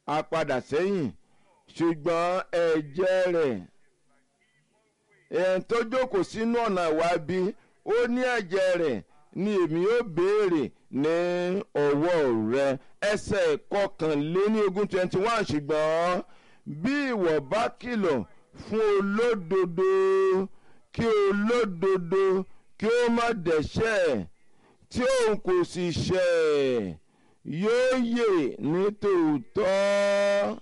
a padà sẹ́yìn ṣùgbọ́n ẹ̀jẹ̀ rẹ̀ ẹ̀ń tó jókòó sínú ọ̀nà ìwà bí ó ní ẹ̀jẹ̀ rẹ̀ ni èmi ó béèrè ní ọwọ́ rẹ ẹsẹ̀ kọkànléní ogún twenty one ṣùgbọ́n bí ìwọ bá kìlọ̀ fún olódodo kí olódodo kí ó má dẹ̀ṣẹ̀ tí òun kò sì ṣẹ̀ yóò yè ní tòótọ́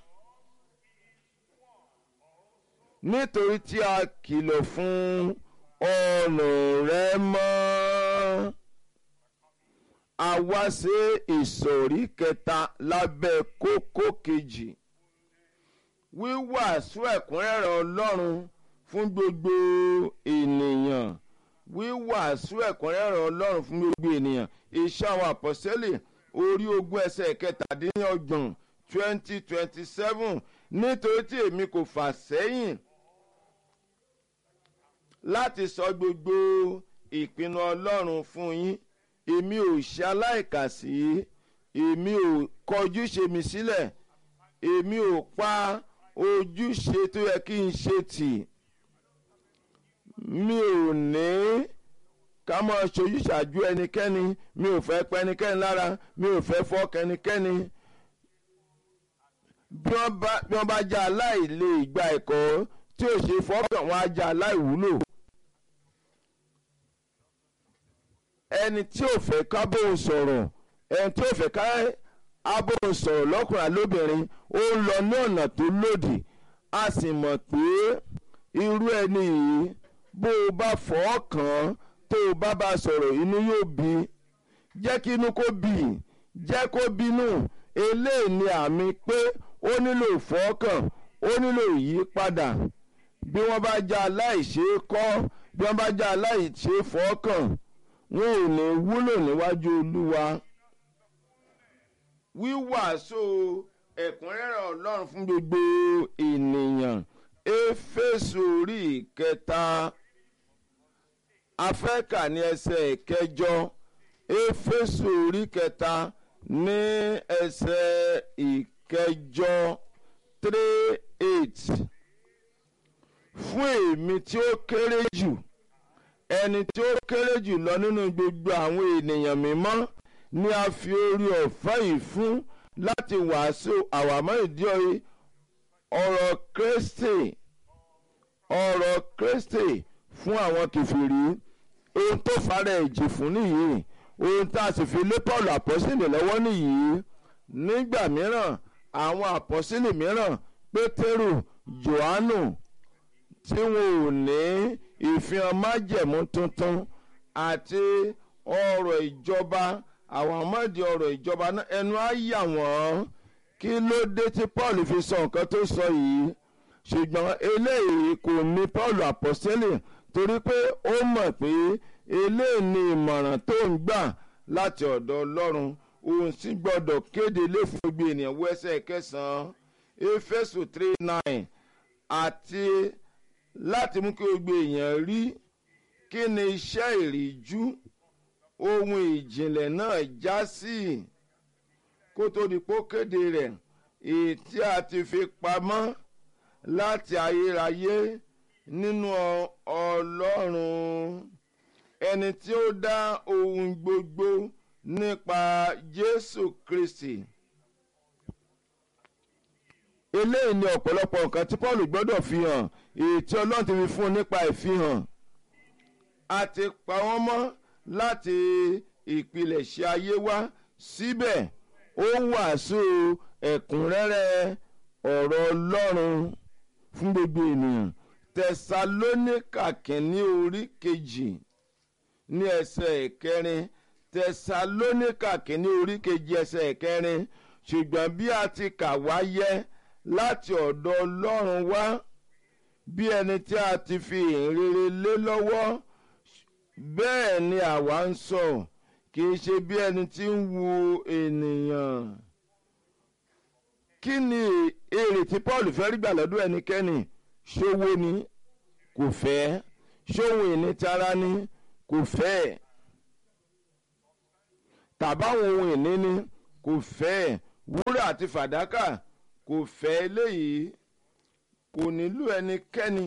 nítorí tí a kìlọ̀ fún ọ̀nà rẹ mọ́ a wá sí ìsọ̀rí kẹta lábẹ́ kókó kejì wíwàásù ẹ̀kúnrẹ́rẹ́ ọlọ́run fún gbogbo ènìyàn wíwàásù ẹ̀kúnrẹ́rẹ́ ọlọ́run fún gbogbo ènìyàn iṣẹ́ àwọn àpọ́sẹ́lẹ̀ orí ogún ẹsẹ̀ kẹtàdínlọ́gbọ̀n twenty twenty seven nítorí tí èmi kò fà sẹ́yìn láti sọ gbogbo ìpinnu ọlọ́run fún yín èmi ò ṣe aláìkàsí èmi ò kọjúṣe mi sílẹ̀ èmi ò pa ojúṣe tó yẹ kí n ṣe tì mi ò ní ká máa ṣojúṣàjú ẹnikẹ́ni mi ò fẹ́ pẹ́ ẹnikẹ́ni lára mi ò fẹ́ fọ́ kẹ́nikẹ́ni bí wọ́n bá já aláìlè gba ẹ̀kọ́ tí ò ṣe fọ́kàn wọn á já aláìwúlò. ẹni tí ò fẹ́ ká bóun sọ̀rọ̀ ẹni tí ò fẹ́ ká abóun sọ̀rọ̀ lọ́kùnrin lóbìnrin ó ń lọ ní ọ̀nà tó lòdì a sì mọ̀ pé irú ẹni yìí bó o bá fọ́ kàn tó o bá bá sọ̀rọ̀ inú yóò bí jẹ́ kí inú kó bì jẹ́ kó bínú eléyìí ni àmì pé ó nílò ìfọ́kàn ó nílò ìyípadà bí wọ́n bá já aláìṣe kọ́ bí wọ́n bá já aláìṣe fọ́kàn wọn ò ní wúlò níwájú olúwa wíwàásù ẹ̀kúnrẹ́rẹ́ ọlọ́run fún gbogbo ènìyàn éfésù orí ìkẹta afẹ́kà ní ẹsẹ̀ ìkẹjọ éfésù orí kẹta ní ẹsẹ̀ ìkẹjọ three eight fún èmi tí ó kéré jù ẹni tí ó kéré jù lọ nínú gbogbo àwọn ènìyàn mímọ́ ni a fi orí ọ̀fẹ́ yìí fún láti wàásù àwàmọ́ ìdí ọ̀rọ̀ kristi ọ̀rọ̀ kristi fún àwọn kìfìrí ohun tó fara ẹ̀jì fún nìyí ohun tá a sì fi lé paul àpọ́sílẹ̀ lọ́wọ́ nìyí nígbà mìíràn àwọn àpọ́sílẹ̀ mìíràn pétérù johannu tí wọn ò ní ìfihàn májẹ̀mú tuntun àti ọ̀rọ̀ ìjọba àwọn ọmọdé ọ̀rọ̀ ìjọba ẹnu á yà wọ́n kí ló dé tí paul fi sọ nǹkan tó sọ yìí ṣùgbọ́n eléyìí kò ní paul àpọ́sẹ́lẹ̀ torí pé ó mọ̀ pé eléyìí ni ìmọ̀ràn tó ń gbà láti ọ̀dọ̀ ọlọ́run òun sì gbọ́dọ̀ kéde lé fún gbogbo ènìyàn wẹ́sẹ̀ kẹsàn-án éfésù three nine àti láti mú kí gbogbo èèyàn rí kí ni iṣẹ́ ìríjú ohun ìjìnlẹ̀ náà já sí kó tó di pó kéde rẹ̀ èyí tí a ti fi pamọ́ láti ayérayé nínú ọlọ́run ẹni tí ó dá ohun gbogbo nípa jésù kristi eléyìí ni ọ̀pọ̀lọpọ̀ nǹkan tí paul gbọ́dọ̀ fi hàn èyí tí ọlọ́run ti fi fún un nípa ìfihàn a ti pa wọ́n mọ́ láti ìpilẹ̀ṣẹ̀ ayé wá síbẹ̀ ó wàásù ẹ̀kúnrẹ́rẹ́ ọ̀rọ̀ ọlọ́run fún gbogbo ènìyàn tẹsalónìkà kìíní orí kejì ní ẹsẹ̀ ìkẹrin tẹsalónìkà kìíní orí kejì ẹsẹ̀ ìkẹrin ṣùgbọ́n bí a ti kà wá yẹ láti ọ̀dọ̀ ọlọ́run wá bí ẹni tí a ti fi ìhìnrere lé lọ́wọ́ bẹ́ẹ̀ ni àwa ń sọ kì í ṣe bí ẹni tí ń wu ènìyàn. kí ni èrè tí paul fẹ́ rí gbà lọ́dún ẹnikẹ́ni ṣòwò ni kò fẹ́ ṣòwò ìnitara ni kò fẹ́ tàbáwọn ohun ìní ni kò fẹ́ wúrà àti fàdákà kò fẹ́ eléyìí kò nílò ẹnikẹ́ni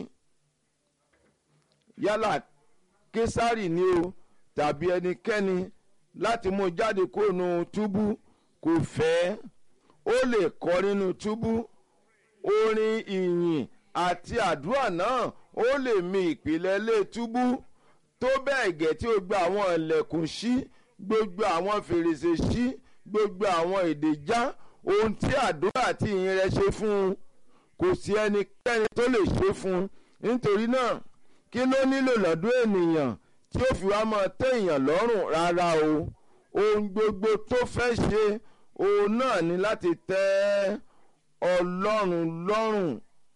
yálà késàrì ni o tàbí ẹnikẹ́ni láti mú jáde kúrò nínú túbú kò fẹ́ ó lè kọ́ nínú túbú orin ìyìn àti àdúrà náà ó lè mi ìpìlẹ̀ lé túbú tó bẹ́ẹ̀ gẹ̀ tí ó gba àwọn ilẹ̀kùn sí gbogbo àwọn fèrèsé sí gbogbo àwọn èdè já ohun tí àdúrà àti ìyìn rẹ̀ ṣe fún un kò sí ẹnikẹ́ni tó lè ṣe fún un nítorí náà kí ló nílò lọ́dún ènìyàn tí ó fi wá máa tẹ́ èèyàn lọ́rùn rárá o ohun gbogbo tó fẹ́ ṣe òun náà ni láti tẹ́ ọlọ́run lọ́rùn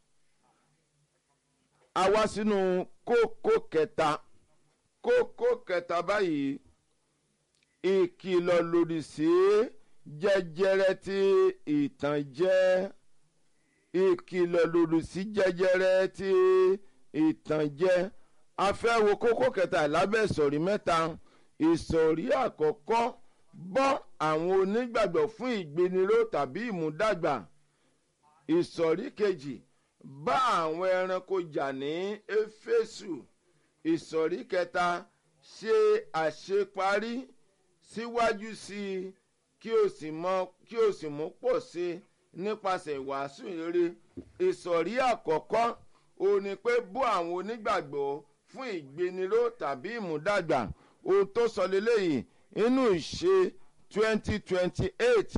a wá sínú kókó kẹta kókó kẹta báyìí ìkìlọ̀ lòdì sí jẹjẹrẹ tí ìtànjẹ ìkìlọ̀ lòdì sí jẹjẹrẹ tí ìtànjẹ a fẹ́ wo kókó kẹta lábẹ́ ìsọ̀rí mẹ́ta ìsọ̀rí àkọ́kọ́ bọ́ àwọn onígbàgbọ́ fún ìgbéniró tàbí ìmúdàgbà ìsọ̀rí kejì bá àwọn ẹranko jà ní éfésù ìsọ̀rí kẹta ṣe àṣeparí síwájú sí i kí o sì mọ kí o sì mú pọ̀ sí i nípasẹ̀ ìwàásù rere ìsọ̀rí àkọ́kọ́ ó ní pé bó àwọn onígbàgbọ́ fún ìgbéniró tàbí ìmúdàgbà ohun tó sọ lélẹ́yìí inú ìṣe twenty twenty eight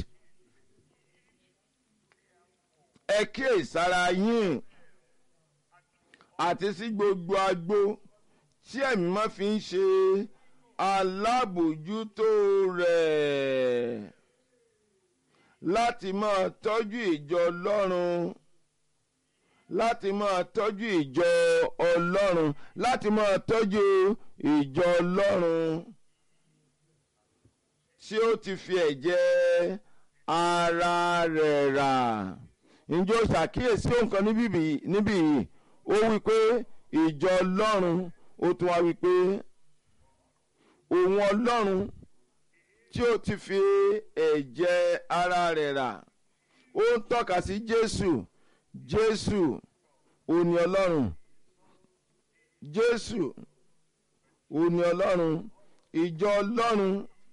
ẹ kíyèsára yín àti sí gbogbo agbo tí ẹ̀mí máa fi ń ṣe alábòjútó rẹ̀ láti máa tọ́jú ìjọ ọlọ́run láti máa tọ́jú ìjọ ọlọ́run láti máa tọ́jú ìjọ ọlọ́run tí ó ti fi ẹ̀jẹ̀ ara rẹ̀ rà ǹjẹ́ o ṣàkíyèsí nǹkan níbí yìí ó wí pé ìjọ ọlọ́run ó tún wá wí pé òun ọlọ́run tí ó ti fi ẹ̀jẹ̀ ara rẹ̀ rà ó ń tọ́ka sí jésù jésù òní ọlọ́run jésù òní ọlọ́run ìjọ ọlọ́run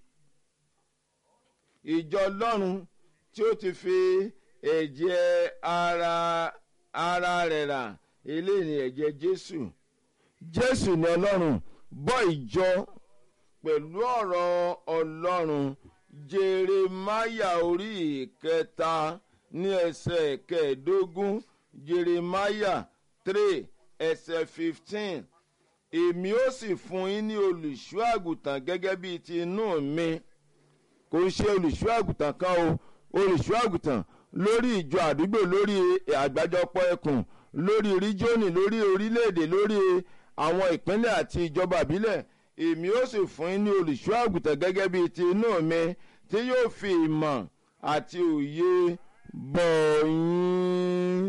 ìjọ ọlọ́run tí ó ti fi ẹ̀jẹ̀ ara ara rẹ̀ rà eléyìí ni ẹ̀jẹ̀ jésù jésù ni ọlọ́run bọ́ ìjọ pẹ̀lú ọ̀rọ̀ ọlọ́run jeremáyà orí ìkẹta ní ẹsẹ̀ kẹẹ̀ẹ́dógún jeremáyà three ẹsẹ̀ fifteen èmi ó sì fún yín ní olùṣọ́ àgùntàn gẹ́gẹ́ bíi ti inú mi kò ń ṣe olùṣọ́ àgùntàn kan o olùṣọ́ àgùntàn lórí ìjọ àdúgbò lórí àgbájọpọ̀ ẹkùn lórí ríjónì lórí orílẹ̀-èdè lórí àwọn ìpínlẹ̀ àti ìjọba ìbílẹ̀ èmi ó sì fún yín ní olùṣọ́ àgùntàn gẹ́gẹ́ bíi ti inú mi tí yóò fi ìmọ̀ àti òye bọ̀ yín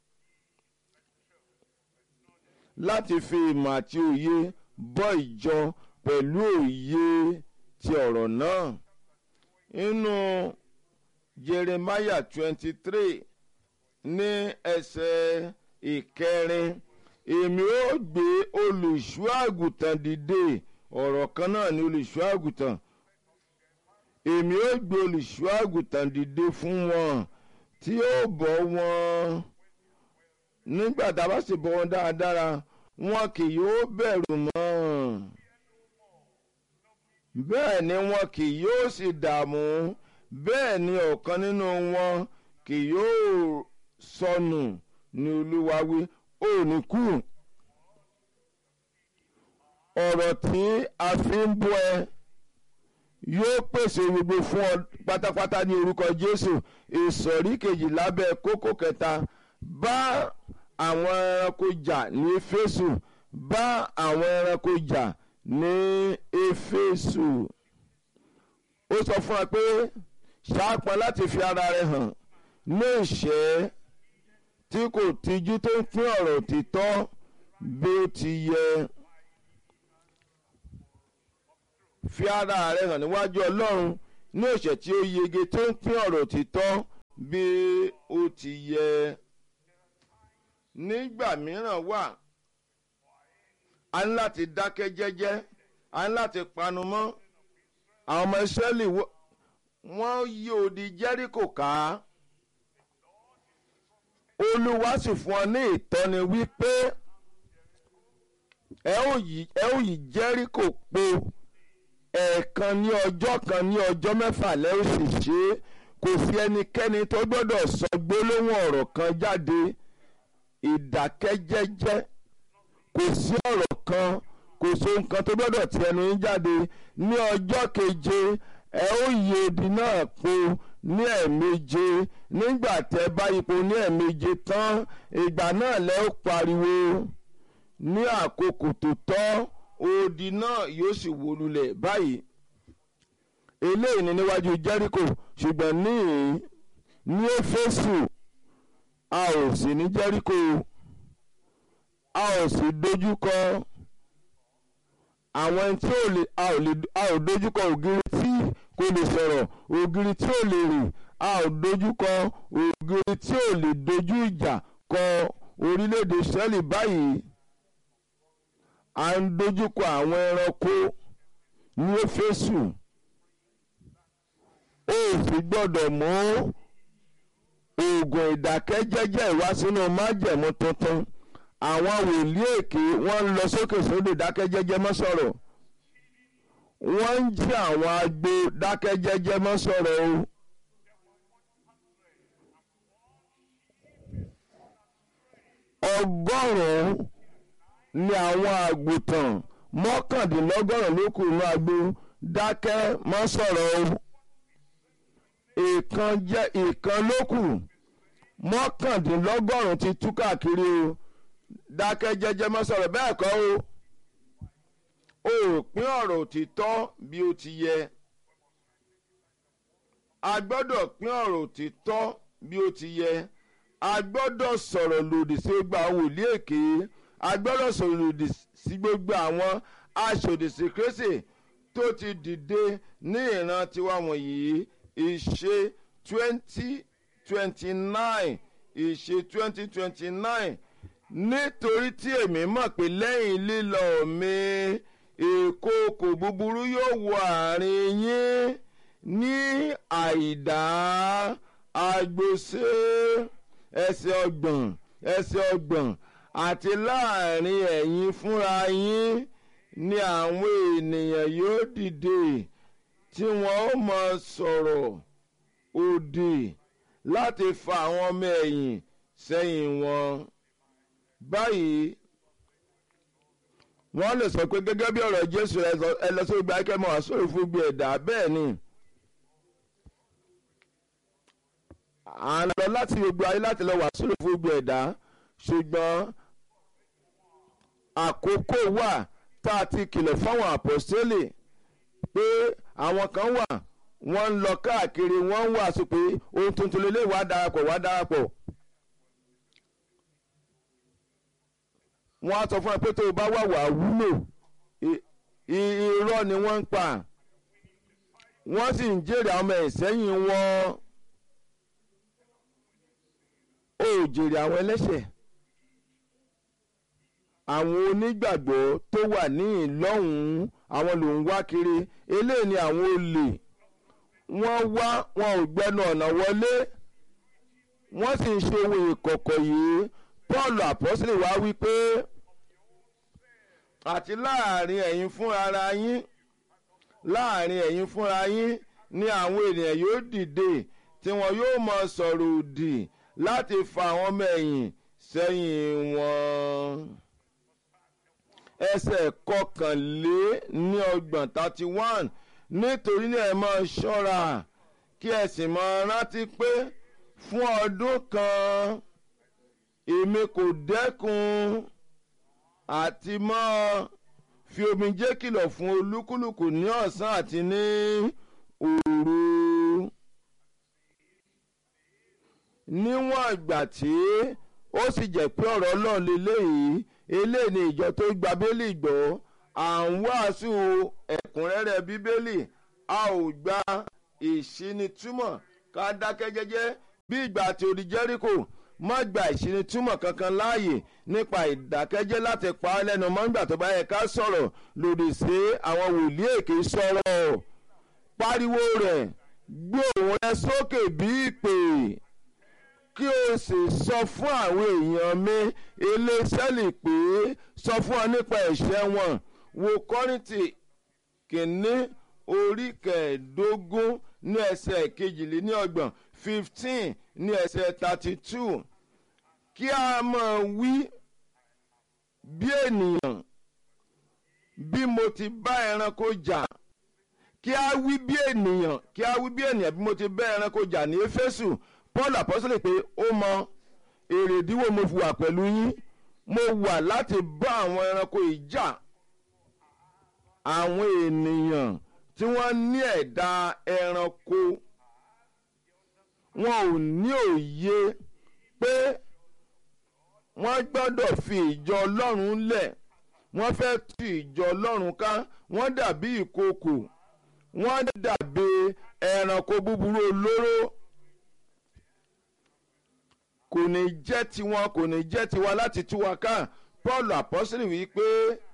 láti fi ìmọ̀ àti òye bọ́ ìjọ pẹ̀lú òye ti ọ̀rọ̀ náà nínú jeremiah twenty three ní ẹsẹ̀ ìkẹrin èmi ó gbé olùṣọ́ àgùntàn dìde ọ̀rọ̀ kan náà ni olùṣọ́ àgùntàn èmi ó gbé olùṣọ́ àgùntàn dìde fún wọn tí ó bọ́ wọn nígbà tá a bá sì bọ́ wọn dáradára wọn kì yóò bẹ̀rù mọ́ bẹ́ẹ̀ ni wọn kì yóò sì dààmú bẹ́ẹ̀ ni ọ̀kan nínú wọn kì yóò sọnù ní olúwa wí ó ní kú ọ̀rọ̀ tí a fi ń bọ́ ẹ yóò pèsè gbogbo fún ọ pátápátá ní orúkọ jésù ìsọ̀rí kejì lábẹ́ kókó kẹta bá àwọn ẹranko jà ní éfésù bá àwọn ẹranko jà ní éfésù ó sọ fún wa pé ṣáàpọn láti fi ara rẹ hàn ní ìṣẹ́ tí kò tijú tó ń pín ọ̀rọ̀ òtítọ́ bí ó ti yẹ. fi ara rẹ hàn níwájú ọlọ́run ní òṣè tí ó yege tó ń pín ọ̀rọ̀ òtítọ́ bí ó ti yẹ nígbà mìíràn wà a ní láti dákẹ́ jẹ́jẹ́ a ní láti panu mọ́ àwọn ọmọ ìsírẹ́lì wọ́n yí odi jẹ́ríkò ká olúwa sì fún ọ ní ìtọ́ni wípé ẹ ó yí jẹ́ríkò po ẹ̀ẹ̀kan ní ọjọ́ kan ní ọjọ́ mẹ́fà lẹ́ ó sì ṣe é kò sí ẹnikẹ́ni tó gbọ́dọ̀ sọ gbólóhùn ọ̀rọ̀ kan jáde ìdákẹ́jẹ́jẹ́ kò sí ọ̀rọ̀ kan kò sí ohun kan tó gbọ́dọ̀ ti ẹnu yín jáde ní ọjọ́ keje ẹ ó yí odi náà po ní ẹ̀ẹ̀méje nígbà tẹ́ bá ipò ní ẹ̀ẹ̀méje tán ìgbà náà lẹ́ ó pariwo ní àkókò tó tọ́ odi náà yóò sì wó lulẹ̀ báyìí eléyìí ni níwájú Jẹ́ríkò ṣùgbọ́n ní ní Éfésù a ò sí ní Jẹ́ríkò a ò sì dojúkọ àwọn tí ò lè a ò lè a ò dojúkọ ògiri tí kò lè sọ̀rọ̀ ògiri tí ò lè rìn a ò dojúkọ ògiri tí ò lè dojú ìjà kọ orílẹ̀-èdè Ísírẹ́lì báyìí à ń dojúkọ àwọn ẹranko ní Éfésù ó sì gbọ́dọ̀ mú oògùn ìdákẹ́jẹ́jẹ́ ìwá sínú májẹ̀mú tuntun àwọn wòlíì èké wọ́n ń lọ sókè sódò dákẹ́jẹ́jẹ́ mọ́ sọ̀rọ̀ wọ́n ń jí àwọn agbo dákẹ́jẹ́jẹ́ mọ́ sọ̀rọ̀ o. ọgọ́rùn-ún ni àwọn àgùntàn mọ́kàndínlọ́gọ́rùn-ún ló kù nínú agbo dákẹ́ mọ́ sọ̀rọ̀ o. ìkan jẹ́ ìkan ló kù mọ́kàndínlọ́gọ́rùn-ún ti tú káàkiri o dákẹ́ jẹ́jẹ́ mọ́ sọ̀rọ̀ bẹ́ẹ̀ kọ́ o ò pín ọ̀rọ̀ òtítọ́ bí ó ti yẹ a gbọ́dọ̀ pín ọ̀rọ̀ òtítọ́ bí ó ti yẹ a gbọ́dọ̀ sọ̀rọ̀ lòdì sí gbogbo àwọn wòlíì èké a gbọ́dọ̀ sọ̀rọ̀ lòdì sí gbogbo àwọn aṣòdìsí kérésì tó ti dìde ní ìran tiwa wọ̀nyí ìṣe twenty twenty nine ìṣe twenty twenty nine nítorí tí èmi mọ̀ pé lẹ́yìn lílọ mi ìkookò búburú yóò wọ àárín yín ní àìdá agbóṣe ẹsẹ̀ ọgbọ̀n ẹsẹ̀ ọgbọ̀n àti láàrin ẹ̀yin fúnra yín ni àwọn ènìyàn yóò dìde tí wọ́n ó máa sọ̀rọ̀ òdì láti fa àwọn ọmọ ẹ̀yìn sẹ́yìn wọn báyìí wọ́n lè sọ pé gẹ́gẹ́ bí ọ̀rọ̀ Jésù ẹlẹ́sọ̀ gba akẹ́mọ̀ àsọ̀rọ̀ fún gbé ẹ̀dá bẹ́ẹ̀ ni à ń lọ láti gbogbo ayé láti lọ wàásù fún gbé ẹ̀dá ṣùgbọ́n àkókò wà tá a ti kìlọ̀ fáwọn àpọ́sítélì pé àwọn kan wà wọ́n ń lọ káàkiri wọ́n ń wàásù pé ohun tuntun lélẹ́yìí wá darapọ̀ wá darapọ̀. wọ́n á sọ fún ẹ pé tó o bá wà wà wúlò irọ́ ni wọ́n ń pa wọ́n sì ń jèrè àwọn ọmọ ìsẹ́yìn wọn ó jèrè àwọn ẹlẹ́ṣẹ̀ àwọn onígbàgbọ́ tó wà ní ìlọ́hùn-ún àwọn ló ń wá kiri eléyìí ni àwọn olè wọ́n wá wọn ò gbẹnu ọ̀nà wọlé wọ́n sì ń ṣe ohun ìkọ̀kọ̀ yìí Paul àpọ́sílẹ̀ wá wí pé àti láàrin ẹ̀yin fúnra yín láàrin ẹ̀yin fúnra yín ni àwọn ènìyàn yóò dìde tí wọn yóò mọ sọ̀rọ̀ òdì láti fa àwọn ọmọ ẹ̀yìn sẹ́yìn wọn. ẹsẹ̀ kọkànlé ní ọgbọ̀n thirty one nítorí náà ẹ máa ṣọ́ra kí ẹ sì máa rántí pé fún ọdún kan èmi kò dẹ́kun àti mọ́ fi omijé kìlọ̀ fún olúkúlùkù ní ọ̀sán àti ní òru. níwọ̀n ìgbà tí ó sì jẹ́ pé ọ̀rọ̀ ọlọ́run lélẹ́yìí eléyìí ni ìjọ tó gba bẹ́lí gbọ́ à ń wàásù ẹ̀kúnrẹ́rẹ́ bíbélì a ò gba ìṣínitúmọ̀ ká dákẹ́ jẹ́jẹ́ bí ìgbà tí odi jẹ́ríkò má gba ìṣinitúmọ̀ kankan láàyè nípa ìdákẹ́jẹ́ láti pa á lẹ́nu mọ́ nígbà tó bá yẹ ká sọ̀rọ̀ lòdì sí àwọn wòlíì èké sọ̀rọ̀ pariwo rẹ̀ gbé òun rẹ sókè bí ìpè kí o sì sọ fún àwọn èèyàn mi eléṣẹ́lì pé sọ fún ọ nípa ẹ̀ṣẹ̀ wọn wo kọ́rìntì kìíní orí kẹẹ̀ẹ́dógún ní ẹsẹ̀ kejìléníọgbọ̀n fifteen ní ẹsẹ̀ thirty two kí a máa wí bí ènìyàn bí mo ti bá ẹranko jà kí a wí bí ènìyàn kí a wí bí ènìyàn bí mo ti bá ẹranko jà ní éfésù paul apostole pé ó mọ èrèdíwò mo fi wà pẹ̀lú yín mo wà láti bá àwọn ẹranko ìjà àwọn ènìyàn tí wọ́n ní ẹ̀dá ẹranko wọn ò ní òye pé wọ́n gbọ́dọ̀ fi ìjọ ọlọ́run lẹ̀ wọ́n fẹ́ tú ìjọ ọlọ́run ká wọ́n dàbí ìkookò wọ́n dàbí ẹranko búburú olóró kò ní jẹ́ tiwọn kò ní jẹ́ tiwa láti tú wa ká paul apọ́sílì wí pé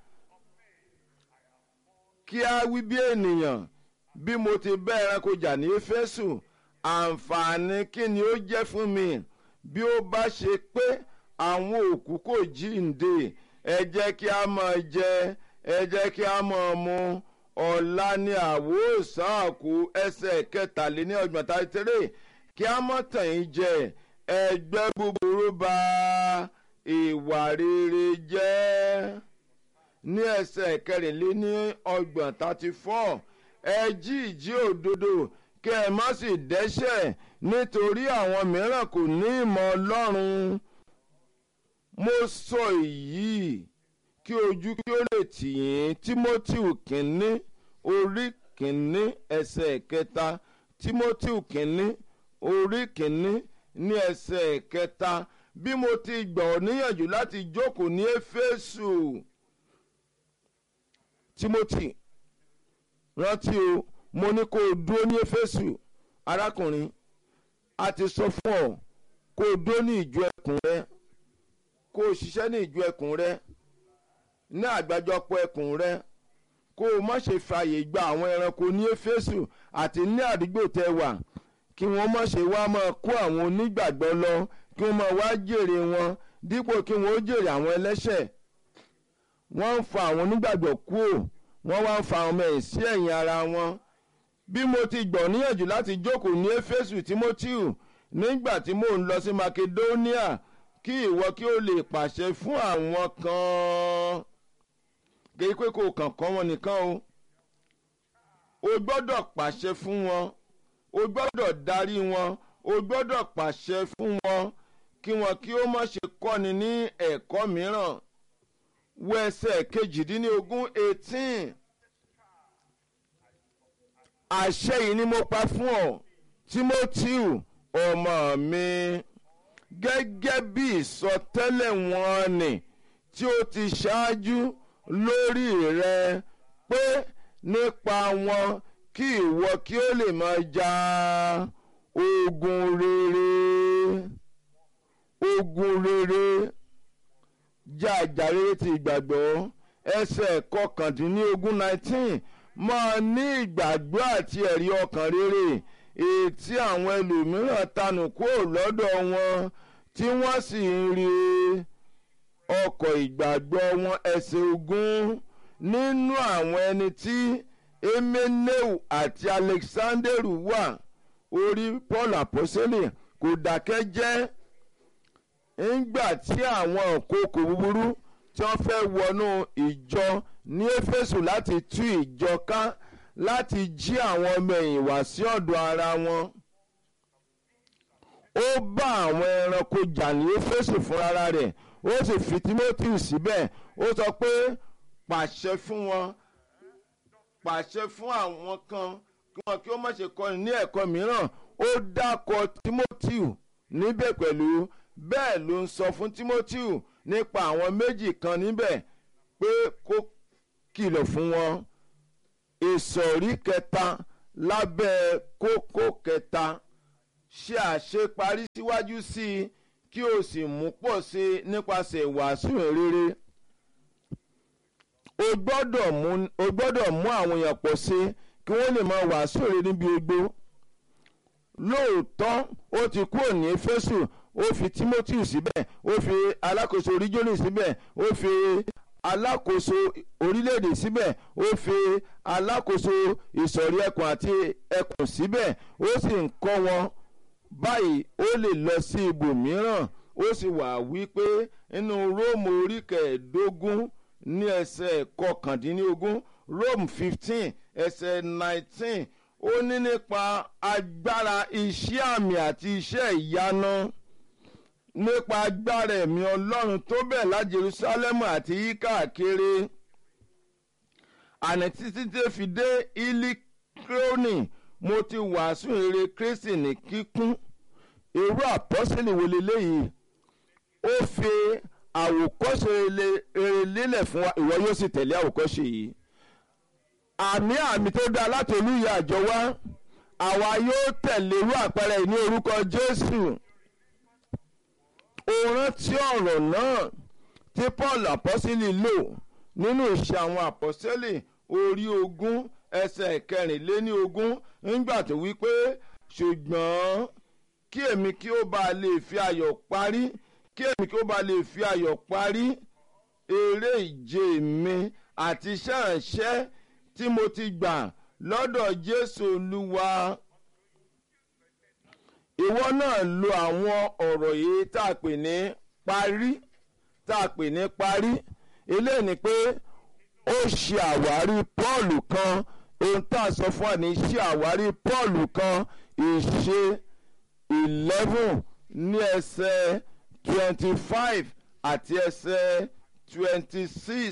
kí a wí bí ènìyàn bí mo ti bá ẹranko jà ní éfésù àǹfààní kí ni ó jẹ́ fún mi bí ó bá ṣe pé àwọn òkú kò jíǹde ẹ jẹ́ kí a máa jẹ ẹ jẹ́ kí a máa mu ọ̀la ní àwòsàn àkú ẹsẹ̀ kẹtàléní ọgbọ̀n tàìtẹ́rẹ́ kí a mọ̀ tàn yín jẹ ẹgbẹ́ búburú bà ìwà rere jẹ́ ní ẹsẹ̀ kẹrìnléní ọgbọ̀n thirty four ẹ jí ìjí òdodo kí ẹ má sì dẹ́ṣẹ̀ nítorí àwọn mìíràn kò ní ìmọ̀ ọlọ́run mo sọ èyí kí ojú kí ó lè tì yín timothy kínní orí kínní ẹsẹ̀ kẹta timothy kínní orí kínní ní ẹsẹ̀ kẹta bí mo ti gbà ọ́ níyànjú láti jókòó ní éfésù timothy rántí o mo ní kó o dúró ní éfésù arákùnrin a ti sọ fún ọ kó o dúró ní ìjọ ẹkùn rẹ kó o ṣiṣẹ́ ní ìjọ ẹkùn rẹ ní àgbájọpọ̀ ẹkùn rẹ kó o má ṣe fààyè gba àwọn ẹranko ní éfésù àti ní àdúgbò tẹ wà kí wọ́n má ṣe wá máa kó àwọn onígbàgbọ́ lọ kí wọ́n máa wá jèrè wọn dípò kí wọ́n ó jèrè àwọn ẹlẹ́ṣẹ̀ wọ́n ń fa àwọn onígbàgbọ́ kúò wọ́n wá ń fa àwọn ọmọ ẹ̀ sí ẹ̀yìn ara wọn bí mo ti gbọ̀ níyànjú láti jókòó ní éfésù timoteo nígbà tí mò ń lọ sí makedonia kí ìwọ kí o lè pàṣẹ fún àwọn kan kí pé kò kàn kọ́ wọn nìkan o o gbọ́dọ̀ pàṣẹ fún wọn o gbọ́dọ̀ darí wọn o gbọ́dọ̀ pàṣẹ fún wọn kí wọn kí ó má ṣe kọ́ni ní ẹ̀kọ́ mìíràn wo ẹsẹ̀ kejìdínlógún eighteen àṣẹ yìí ni mo pa fún ọ timoteo ọmọ mi gẹ́gẹ́ bí ìsọtẹ́lẹ̀ wọn ni tí ó ti ṣáájú lórí rẹ pé nípa wọn kí ìwọ kí ó lè máa ja ogun rere ogun rere já àjà rere ti ìgbàgbọ́ ẹsẹ̀ kọkàndínlógún nineteen máa ní ìgbàgbọ́ àti ẹ̀rí ọkàn rere ètí àwọn ẹlòmíràn tanù kúrò lọ́dọ̀ wọn tí wọ́n sì ń rí ọkọ̀ ìgbàgbọ́ wọn ẹsẹ̀ ogún nínú àwọn ẹni tí emeneu àti alexanderu wà orí paul àpọ́sẹ́lẹ̀ kò dákẹ́ jẹ́ ńgbà tí àwọn òkòkò búburú tí wọ́n fẹ́ wọnú ìjọ ní éfésù láti tú ìjọ ká láti jí àwọn ọmọ ẹ̀yìn wá sí ọ̀dọ̀ ara wọn. ó bá àwọn ẹranko jà ní éfésù fúnra rẹ̀ ó sì fi timothy síbẹ̀ ó sọ pé pàṣẹ fún wọn pàṣẹ fún àwọn kan kí wọn kí ó má ṣe kọ́ni ní ẹ̀kọ́ mìíràn ó dákọ timothy níbẹ̀ pẹ̀lú bẹ́ẹ̀ ló ń sọ fún timothy nípa àwọn méjì kan níbẹ̀ pé kó kìlọ̀ fún wọn ìsọ̀rí kẹta lábẹ́ kókó kẹta ṣe àṣeparí síwájú sí i kí o sì mú pọ̀ sí i nípasẹ̀ ìwàásù rere o gbọ́dọ̀ mú o gbọ́dọ̀ mú àwọn èèyàn pọ̀ sí i kí wọ́n lè máa wàásù rere níbi ogbó lóòótọ́ ó ti kúrò ní Éfésù ó fi Timothy síbẹ̀ ó fi alákòóso oríjọ́nì síbẹ̀ ó fi alákòóso orílẹ̀-èdè síbẹ̀ ó fi alákòóso ìsọ̀rí ẹkùn àti ẹkùn síbẹ̀ ó sì ń kọ́ wọn báyìí ó lè lọ sí ibòmíràn ó sì wà wípé nínú Róòmù orí kẹẹ̀ẹ́dógún ní ẹsẹ̀ kọkàndínlógún Rome fifteen ẹsẹ̀ nineteen ó ní nípa agbára iṣẹ́ àmì àti iṣẹ́ ìyanu nípa agbára ẹ̀mí ọlọ́run tó bẹ̀ lá Jerusalem àti yíkáàkiri àní títí tó fi dé ilikroni mo ti wàásù èrè Kristi ní kíkún irú àpọ́sílì wo leléyìí ó fi àwòkọ́ṣe rere lélẹ̀ fún wa ìwọ yóò sì tẹ̀lé àwòkọ́ṣe yìí àmì àmì tó dáa láti olúyẹ àjọ wa àwa yóò tẹ̀lé irú àpẹẹrẹ ní orúkọ Jésù ó rántí ọ̀rọ̀ náà tí Paul àpọ́sílì lò nínú ìṣe àwọn àpọ́sílì orí ogún ẹsẹ̀ kẹrìnléní ogún nígbà tó wí pé ṣùgbọ́n kí èmi kí ó bá lè fi ayọ̀ parí kí èmi kí ó bá lè fi ayọ̀ parí eré ìje mi àti iṣẹ́ ìránṣẹ́ tí mo ti gbà lọ́dọ̀ Jésù Olúwa ìwọ náà lo àwọn ọ̀rọ̀ yìí tá a pè ní parí tá a pè ní parí eléyìí ni pé ó ṣe àwárí Pọ́ọ̀lù kan ohun tá a sọ fún wa ní ṣe àwárí Pọ́ọ̀lù kan ìṣe eleven ní ẹsẹ̀ twenty five àti ẹsẹ̀ twenty six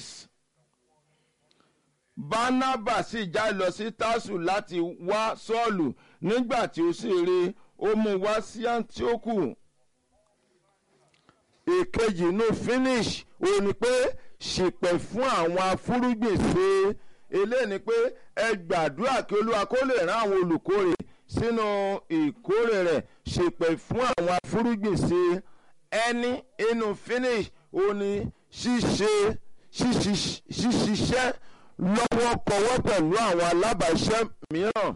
Bánábà sì já lọ sí Tásù láti wá Sọ́ọ̀lù nígbà tí ó sì rí i ó mú wá sí Áńtíókù èkejì inú finish ó ní pé ṣìpẹ̀ fún àwọn afúrúgbìn ṣe eléyìí ni pé ẹ gbàdúrà kí Olúwa kó lè rán àwọn olùkórè sínú ìkórè rẹ̀ ṣìpẹ̀ fún àwọn afúrúgbìn ṣe ẹni inú finish ó ní ṣíṣe ṣíṣiṣẹ́ lọ́wọ́ kọwọ́ pẹ̀lú àwọn alábàáṣẹ́ mìíràn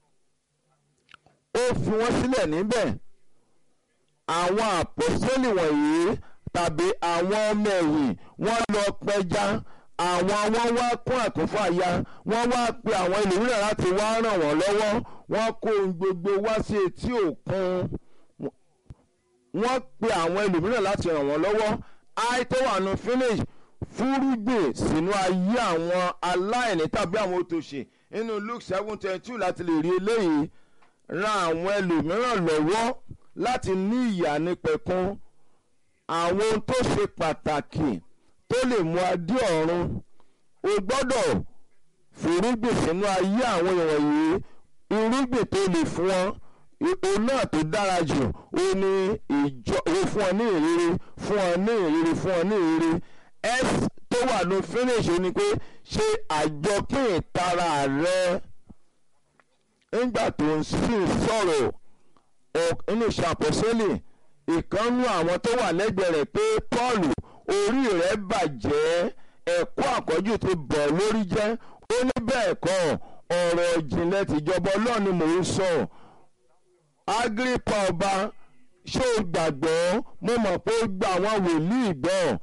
ó fi wọ́n sílẹ̀ níbẹ̀ àwọn àpọ́sẹ́lì wọ̀nyí tàbí àwọn ọmọ ẹ̀yìn wọ́n lọ pẹja àwọn wọ́n wá kún àkúnfàyà wọ́n wá pe àwọn ẹlòmíràn láti wá ràn wọ́n lọ́wọ́ wọ́n kó ohun gbogbo wá sí etí òkun wọ́n pe àwọn ẹlòmíràn láti ràn wọ́n lọ́wọ́ àìtó wà nù finish fúrúgbìn sínú ayé àwọn aláìní tàbí àwọn òtòṣì nínú Luke seven twenty two láti lè rí eléyìí ran àwọn ẹlòmíràn lọ́wọ́ láti ní ìyà nípẹ̀kun àwọn ohun tó ṣe pàtàkì tó lè mú adé ọ̀run o gbọ́dọ̀ fúrúgbìn sínú ayé àwọn èèyàn yìí irúgbìn tó lè fún wọn òun náà tó dára jù ó ní ìjọ ó fún ọ ní ìrírí fún ọ ní ìrírí fún ọ ní ìrírí s tó wà ní finish ni pé ṣe àjọpín ìtara rẹ nígbà tó ń sì sọ̀rọ̀ nínú ìṣàpọ̀sẹ́lẹ̀ ìkànnú àwọn tó wà lẹ́gbẹ̀ẹ́ rẹ̀ pé Paul orí rẹ̀ bàjẹ́ ẹ̀kọ́ àkọ́jù ti bọ̀ lórí jẹ́ ó ní bẹ́ẹ̀ kọ́ ọ̀rọ̀ ìjìnlẹ̀ tìjọba Ọlọ́run ni mò ń sọ Agripa ọba ṣé o gbàgbọ́ mo mọ̀ pé ó gba àwọn wòlíì gbọ́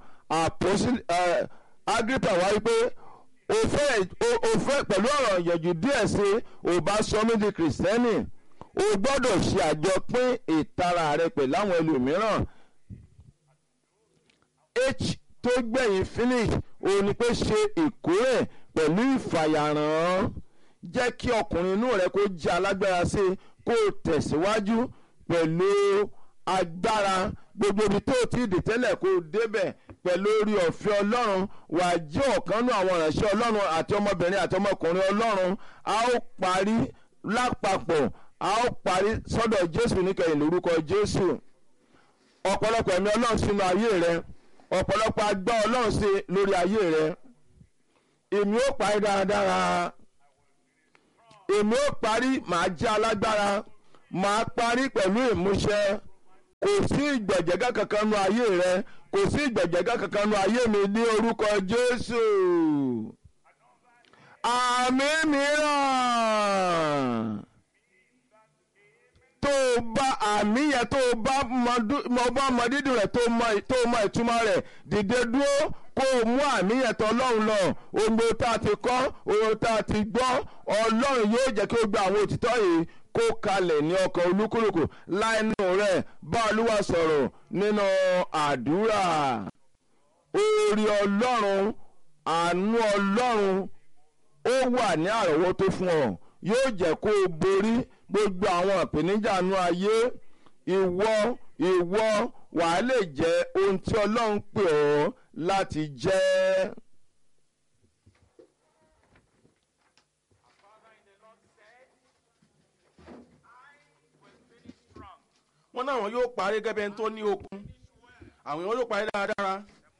Agripa wáyé pé o fẹ́ o fẹ́ pẹ̀lú ọ̀rọ̀ ìyànjú díẹ̀ sí o bá sọ mí di kìrìsìtẹ́nì o gbọ́dọ̀ ṣe àjọpín ìtara rẹ pẹ̀lú àwọn ẹlòmíràn h tó gbẹ̀yìn finish o ní pé ṣe ìkórè pẹ̀lú ìfàyàrán jẹ́ kí ọkùnrin inú rẹ kó jẹ́ alágbára sí i kó o tẹ̀síwájú pẹ̀lú agbára gbogbo ibi tó ti dì tẹ́lẹ̀ kó o débẹ̀ pẹ̀lú orí ọ̀fẹ́ ọlọ́run wà á jẹ́ ọ̀kan nú àwọn ìránṣẹ́ ọlọ́run àti ọmọbìnrin àti ọmọkùnrin ọlọ́run a ó parí lápapọ̀ a ó parí sọ́dọ̀ jésù níkẹyìn lórúkọ jésù ọ̀pọ̀lọpọ̀ ẹ̀mí ọlọ́run sínú ayé rẹ ọ̀pọ̀lọpọ̀ agbá ọlọ́run sí lórí ayé rẹ èmi ó parí dáradára èmi ó parí màá jẹ́ alágbára máa parí pẹ̀lú ìmúṣẹ kò sí ìgbẹ̀jẹ̀gá kankan nu ayé rẹ kò sí ìgbẹ̀jẹ̀gá kankan nu ayé mi ní orúkọ Jésù àmì mìíràn tó o bá àmì yẹn tó o bá mọ bá mọ dídùn rẹ̀ tó o mọ ìtumọ̀ rẹ̀ dìde dúró kó o mú àmì yẹn tó ọlọ́run lọ ohun tá a ti kọ́ ohun tá a ti gbọ́ ọlọ́run yóò jẹ́ kí o gba àwọn òtítọ́ yìí kó kalẹ̀ ní ọkàn olúkúlùkù láìnú rẹ̀ bá olúwa sọ̀rọ̀ nínú àdúrà orí ọlọ́run àánú ọlọ́run ó wà ní àrọ́wọ́tó fún ọ yóò jẹ́ kó o borí gbogbo àwọn ìpèníjà inú ayé ìwọ ìwọ wàá lè jẹ́ ohun tí ọlọ́run pè ọ́ láti jẹ́. wọ́n náà wọn yóò parí gẹ́gẹ́ bí ẹni tó ní okun àwọn èèyàn yóò parí dáradára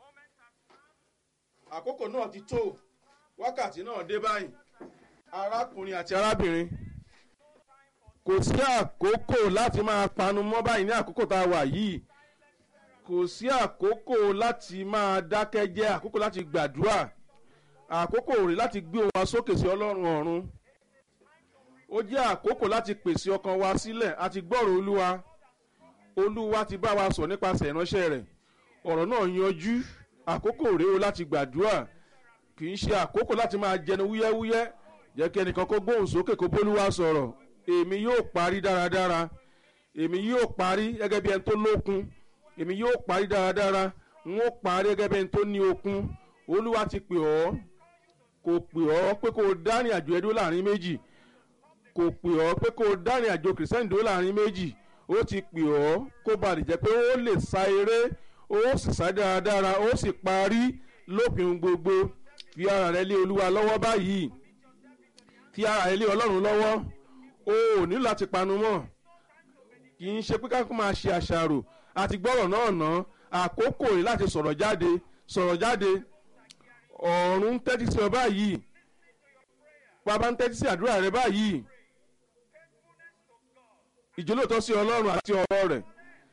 àkókò náà ti tó wákàtí náà dé báyìí arákùnrin àti arábìnrin kò sí àkókò láti máa panu mọ́ báyìí ní àkókò tá a wà yìí kò sí àkókò láti máa dákẹ́ jẹ́ àkókò láti gbàdúrà àkókò rẹ̀ láti gbé ohùn wa sókè sí ọlọ́run ọ̀run ó jẹ́ àkókò láti pèsè ọkàn wa sílẹ̀ àti gbọ́rọ̀ olúwa olúwa ti bá wa sọ nípasẹ̀ ìránṣẹ́ rẹ̀ ọ̀rọ̀ náà yanjú àkókò rèé o láti gbàdúrà kì í ṣe àkókò láti máa jẹnu wúyẹ́wúyẹ́ jẹ́ kí ẹnìkan kó gbóhùn sókè kó bólúwa sọ̀rọ̀ èmi yóò parí dáradára èmi yóò parí gẹ́gẹ́ bí ẹni tó lókun èmi yóò parí dáradára n ó parí gẹ́gẹ́ bí ẹni tó ní okun olúwa ti pè ọ́ kò pè ọ́ pé kó o dárìn àjò ẹdó láàrin méjì kò pè ọ́ pé kó o dárìn àjò kìrìsìtẹ́nì dó láàrin méjì ó ti pè ọ́ kó ba lè jẹ́ pé ó lè sa eré ó sì sá dáradára ó sì parí lópin gbogbo fi ara rẹ lé olúwa lọ́wọ́ báyìí fi ara rẹ lé ọlọ́run lọ́wọ́ o ò nílò láti panu mọ́ kì í ṣe pé ká máa ṣe àṣàrò àti gbọ́rọ̀ náà ná àkókò rẹ̀ láti sọ̀rọ̀ jáde sọ̀rọ̀ jáde ọ̀run ń tẹ́tí sí ọ báyìí bàbá ń tẹ́tí sí àdúrà rẹ báyìí ìjólóòtọ́ sí ọlọ́run àti ọ̀rọ̀ rẹ̀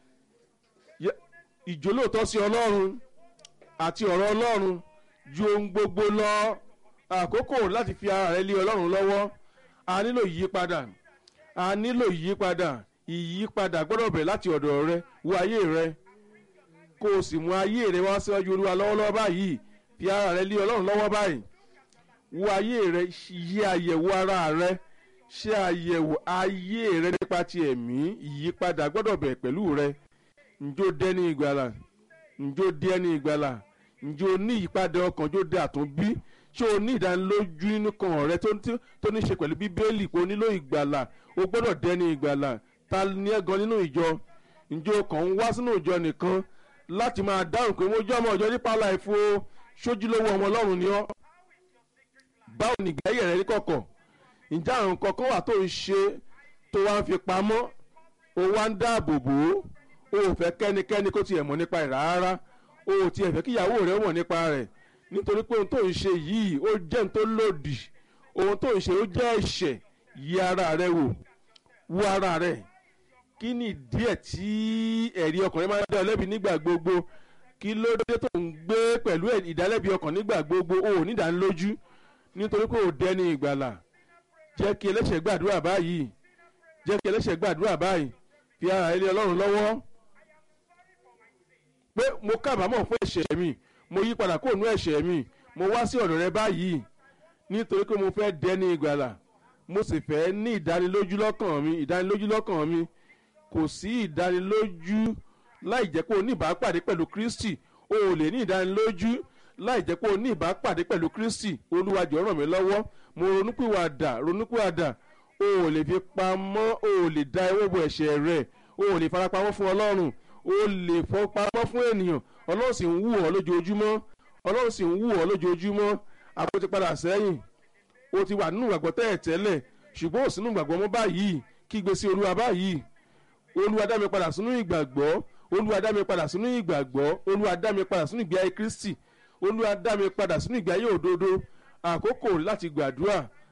ìjólóòtọ́ sí ọlọ́run àti ọ̀rọ̀ ọlọ́run ju ohun gbogbo lọ àkókò láti fi ara rẹ lé ọlọ́run lọ́wọ́ a nílò ìyípadà a nílò ìyípadà ìyípadà gbọ́dọ̀ bẹ̀rẹ̀ láti ọ̀dọ̀ rẹ wo ayé rẹ kó o sì mú ayé rẹ wá síwájú olúwa lọ́wọ́lọ́wọ́ báyìí fi ara rẹ lé ọlọ́run lọ́wọ́ báyìí wo ayé rẹ yí àyẹ̀wò ara rẹ ṣe àyẹ̀wò ayé rẹ nípa ti ẹ̀mí ìyípadà gbọ́dọ̀ bẹ̀rẹ̀ pẹ̀lú rẹ njó dẹ́ni ìgbàlà njó dẹ́ni ìgbàlà njó ní ìyípadà ọkàn njó dé àtúnbí ṣé o ní ìdánilójú nínú kan rẹ tó ní ṣe pẹ̀lú bíbélì pé o nílò ìgbàlà o gbọ́dọ̀ dẹ́ni ìgbàlà ta ni ẹ gan nínú ìjọ ǹjẹ́ o kàn ń wá sínú ìjọ nìkan láti máa dáhùn pé mo jẹ́ ọmọ ìjọ nípa láìfo sójúlówó ọmọ ọlọ́run ni ọ́ báwo ni ìgbẹ́yẹ̀ rẹ ní kọ̀kọ̀ ǹjẹ́ àrùn kankan wà tó ń ṣe tó wá ń fi pamọ́ o wá ń dáàbò bò ó o ò fẹ́ kẹ́nikẹ́ni kó tiẹ̀ mọ̀ nípa rẹ̀ rárá o ò tiẹ̀ fẹ́ kíyàwó rẹ̀ mọ̀ nípa rẹ̀ nítorí pé ohun tó ń ṣe yìí ó jẹ́ ohun tó lòdì ohun tó ń ṣe ó jẹ́ ẹ̀ṣẹ̀ yí ara rẹ wò wo ara rẹ kí ni díẹ̀ tí ẹ̀rí ọkùnrin máa ń dá ọ lẹ́bi nígbà gbogbo kí ló dé tó ń gbé pẹ̀lú ìdálẹ́bi ọkàn nígbà gbogbo o ò ní ìdánilójú nítorí pé o dẹni ìgbàlà jẹ́ kí ẹlẹ́ṣẹ̀ gbàdúrà báyìí jẹ́ kí ẹlẹ́ṣẹ̀ gbàdúrà báyìí fi ara rẹ lé ọlọ́run lọ́wọ́ pé mo kábàámọ̀ fún ẹ̀ṣẹ̀ mi mo yí padà kó nú ẹ̀ṣẹ̀ mi mo wá sí ọ̀dọ̀ rẹ báyìí nítorí pé mo fẹ́ dẹni ìgbàlà mo sì fẹ́ ní ìdánilójú lọ́kàn mi ìdánilójú lọ́kàn mi kò sí ìdánilójú láì jẹ́ pé o ní ìbápàdé pẹ̀lú kristi o ò lè ní ìdánilójú láì jẹ́ pé o ní ìbápàdé pẹ̀lú kristi olúwa jọ̀ọ́ ràn mí lọ́wọ́ mo ronúpìwàdà ronúpìwàdà o ò lè fi pamọ́ o ò lè da ewé bo ẹ̀ṣẹ̀ rẹ̀ o ò lè farapamọ́ fún ọlọ́run o lè fọpamọ́ fún ènìyàn ọlọ́run sì ń wù ọ́ lójoojúmọ́ ọlọ́run sì ń wù ọ́ lójoojúmọ́ àpò ti padà sẹ́yìn o ti wà nínú ìgbàgbọ́ tẹ́ẹ̀ tẹ́lẹ̀ ṣùgbọ́n ò sínú ìgbàgbọ́ mọ́ báyìí kígbe sí olúwa báyìí olúwa dá mi padà sínú ìgbàgbọ́ olúwa dá mi padà sínú ìgbàgbọ́ olúwa dá mi padà sínú ìgbé ayé kristi olúwa dá mi padà sínú ìgbé ayé òdodo àkókò láti gbàdúrà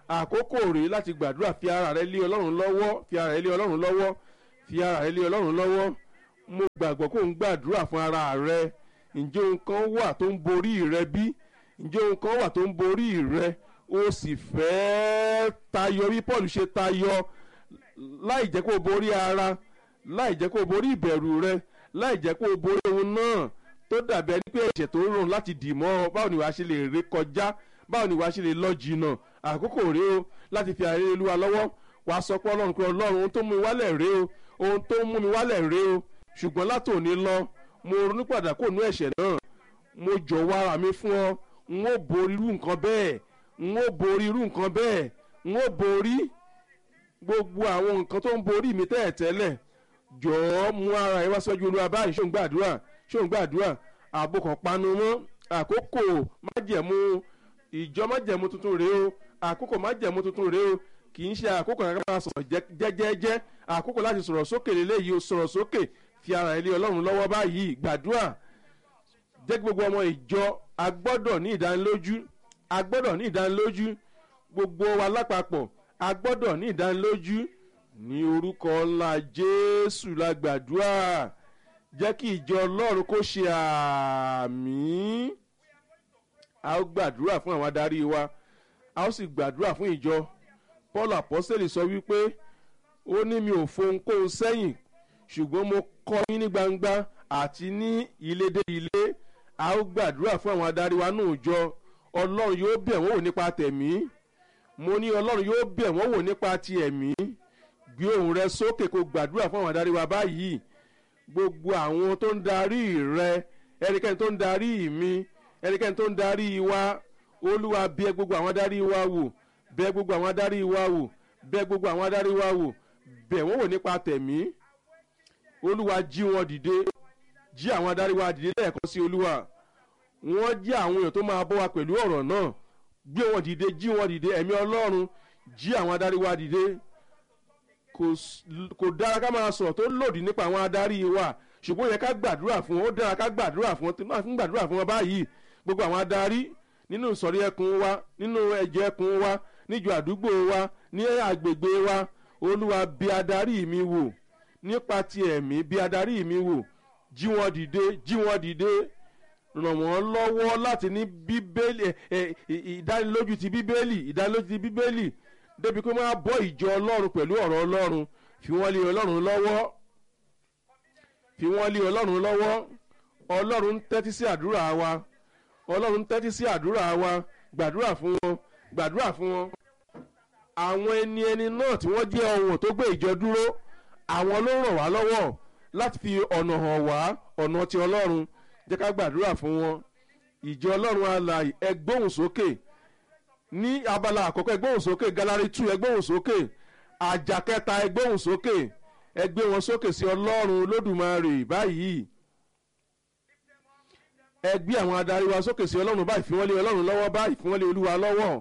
àkókò rèé láti gbàdúrà fi ara rẹ lé ọlọ́run lọ́wọ́ fi ara rẹ lé ọlọ́run lọ́wọ́ fi ara rẹ lé ọlọ́run lọ́wọ́ mo gbàgbọ́ kó ń gbàdúrà fún ara rẹ ǹjẹ́ ohun kan wà tó ń borí rẹ bí ǹjẹ́ ohun kan wà tó ń borí rẹ o sì fẹ́ẹ́ tayọ bí paul ṣe tayọ láì jẹ́ kó o borí ara láì jẹ́ kó o borí ìbẹ̀rù rẹ láì jẹ́ kó o borí ohun náà tó dàbí ẹni pé ẹ̀ṣẹ̀ tó rùn láti dì mọ́ ọ báwo ni wàá ṣe lè ré kọjá báwo ni wàá ṣe lè lọ jìnnà àkókò rèé o láti fi àárẹ̀ olúwa lọ́wọ́ wàá sọ pé ọlọ́run pé ọlọ́run ohun tó mú mi wálẹ̀ rèé o ohun tó mú mi wálẹ̀ rèé o ṣùgbọ́n látòní lọ mo ronú padà kó nú ẹ̀ṣẹ̀ náà mo jọ̀wọ́ ara mi fún ọ n ó borí irú nǹkan bẹ́ẹ̀ n ó borí irú nǹkan bẹ́ẹ̀ n ó borí gbogbo àwọn nǹkan tó ń borí mi tẹ́ẹ̀tẹ́lẹ̀ jọ̀ọ́ mú ara ẹ wá sọ́jú olúwa báyìí ṣó ń gbàdúrà ṣó ń gbàdúrà ààbò kan panu mọ́ àkókò májẹ̀mú ìjọ májẹ̀mú tuntun rèé o àkókò májẹ̀mú tuntun rèé o kì í ṣe àkókò kankan máa sọ̀rọ̀ jẹ́jẹ́jẹ́ àkókò láti sọ̀rọ̀ sókè lélẹ́yìí o sọ̀rọ̀ sókè fi ara ẹ lé ọlọ́run lọ́wọ́ báyìí gbàdúrà jẹ́ kí gbogbo ọmọ ìjọ agbọ́dọ̀ ní ìdánilójú agbọ́dọ̀ ní ìdánilójú gbogbo wa lápapọ̀ agbọ́dọ̀ ní ìdánilójú ní orúkọ ńlá jésù la gbàdúrà jẹ́ kí ìjọ ọlọ́run kó ṣe àmì a ó gbàdúrà fún àwọn adarí wa a ó sì gbàdúrà fún ìjọ paul apostoli sọ wípé ó ní mi ò fohunkóhun sẹ́yìn ṣùgbọ́n mo kọ́ yín ní gbangba àti ní ilé dé ilé a ó gbàdúrà fún àwọn adarí wa nù jọ ọlọ́run yóò bẹ̀ wọ́n wò nípa tẹ̀mí mo ní ọlọ́run yóò bẹ̀ wọ́n wò nípa ti ẹ̀mí gbé ohùn rẹ sókè kó gbàdúrà fún àwọn adarí wa báyìí gbogbo àwọn tó ń darí rẹ ẹnikẹ́ni tó ń darí mi ẹnikẹ́ni tó ń darí wa olúwa bẹ̀ gbogbo àwọn adarí wa wò bẹ̀ gbogbo àwọn adarí wa wò bẹ̀ gbogbo àwọn adarí wa wò bẹ̀ wọ́n wò nípa tẹ̀mí olúwa jí wọn dìde jí àwọn adarí wa dìde lẹ́ẹ̀kan sí olúwa wọ́n jí àwọn èèyàn tó máa bọ́ wa pẹ̀lú ọ̀rọ̀ náà gbé wọn dìde jí wọn dìde ẹ̀mí ọlọ́run jí àwọn adarí wa dìde kò dára ká máa sọ̀rọ̀ tó lòdì nípa àwọn adarí wa ṣùgbọ́n ó yẹ ká gbàdúrà fún wọn ó dára ká gbàdúrà fún wọn tí máa fi ń gbàdúrà fún wọn báyìí gbogbo àwọn adarí nínú ìsọ̀rí ẹkùn wa nínú ẹ̀jẹ̀ ẹkùn wa níjọ àdúgbò wa ní agbègbè wa olúwa bí adarí mi wò nípa ti ẹ̀mí bí adarí mi wò jí wọn dìde jí wọn dìde ràn wọ́n lọ́wọ́ láti ní bíbélì ìdánilójú ti bíbélì ìdánilójú ti bíbélì débi pé máa bọ́ ìjọ ọlọ́run pẹ̀lú ọ̀rọ̀ ọlọ́run fi wọ́n lé ọlọ́run lọ́wọ́ fi wọ́n lé ọlọ́run lọ́wọ́ ọlọ́run ń tẹ́tí sí àdúrà wa ọlọ́run ń tẹ́tí sí àdúrà wa gbàdúrà fún wọn gbàdúrà fún wọn àwọn ẹni ẹni náà tí wọ́n jẹ́ ohun tó gbé ìjọ dúró àwọn ló ràn wá lọ́wọ́ láti fi ọ̀nà hàn wá ọ̀nà ti ọlọ́run jẹ́ ká gbàdúrà fún wọn ìjọ ọlọ́run alààyè ẹgbóhùn sókè ní abala àkọ́kọ́ ẹgbóhùn sókè galari two ẹgbóhùn sókè àjà kẹta ẹgbóhùn sókè ẹgbẹ́ wọn sókè sí ọlọ́run lódùmarè báyìí ẹgbẹ́ àwọn adarí wa sókè sí ọlọ́run báyìí fi wọ́n lé ọlọ́run lọ́wọ́ báyìí fi wọ́n lé olúwa lọ́wọ́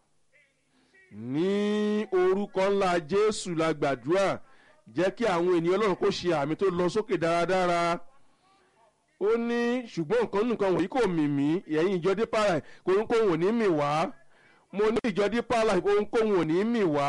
ní orúkọ ńlá jésù la gbàdúrà jẹ́ kí àwọn ènìyàn ọlọ́run kó ṣe àmì tó lọ sókè dáradára ó ní ṣùgbọ́n nǹkan nǹkan wọ̀nyí kò mì mí ẹ̀yìn ìjọ dípà rẹ̀ kóńkóhùn ò ní mì wá mo ní ìjọ dípà rẹ̀ kóńkóhùn ò ní mì wá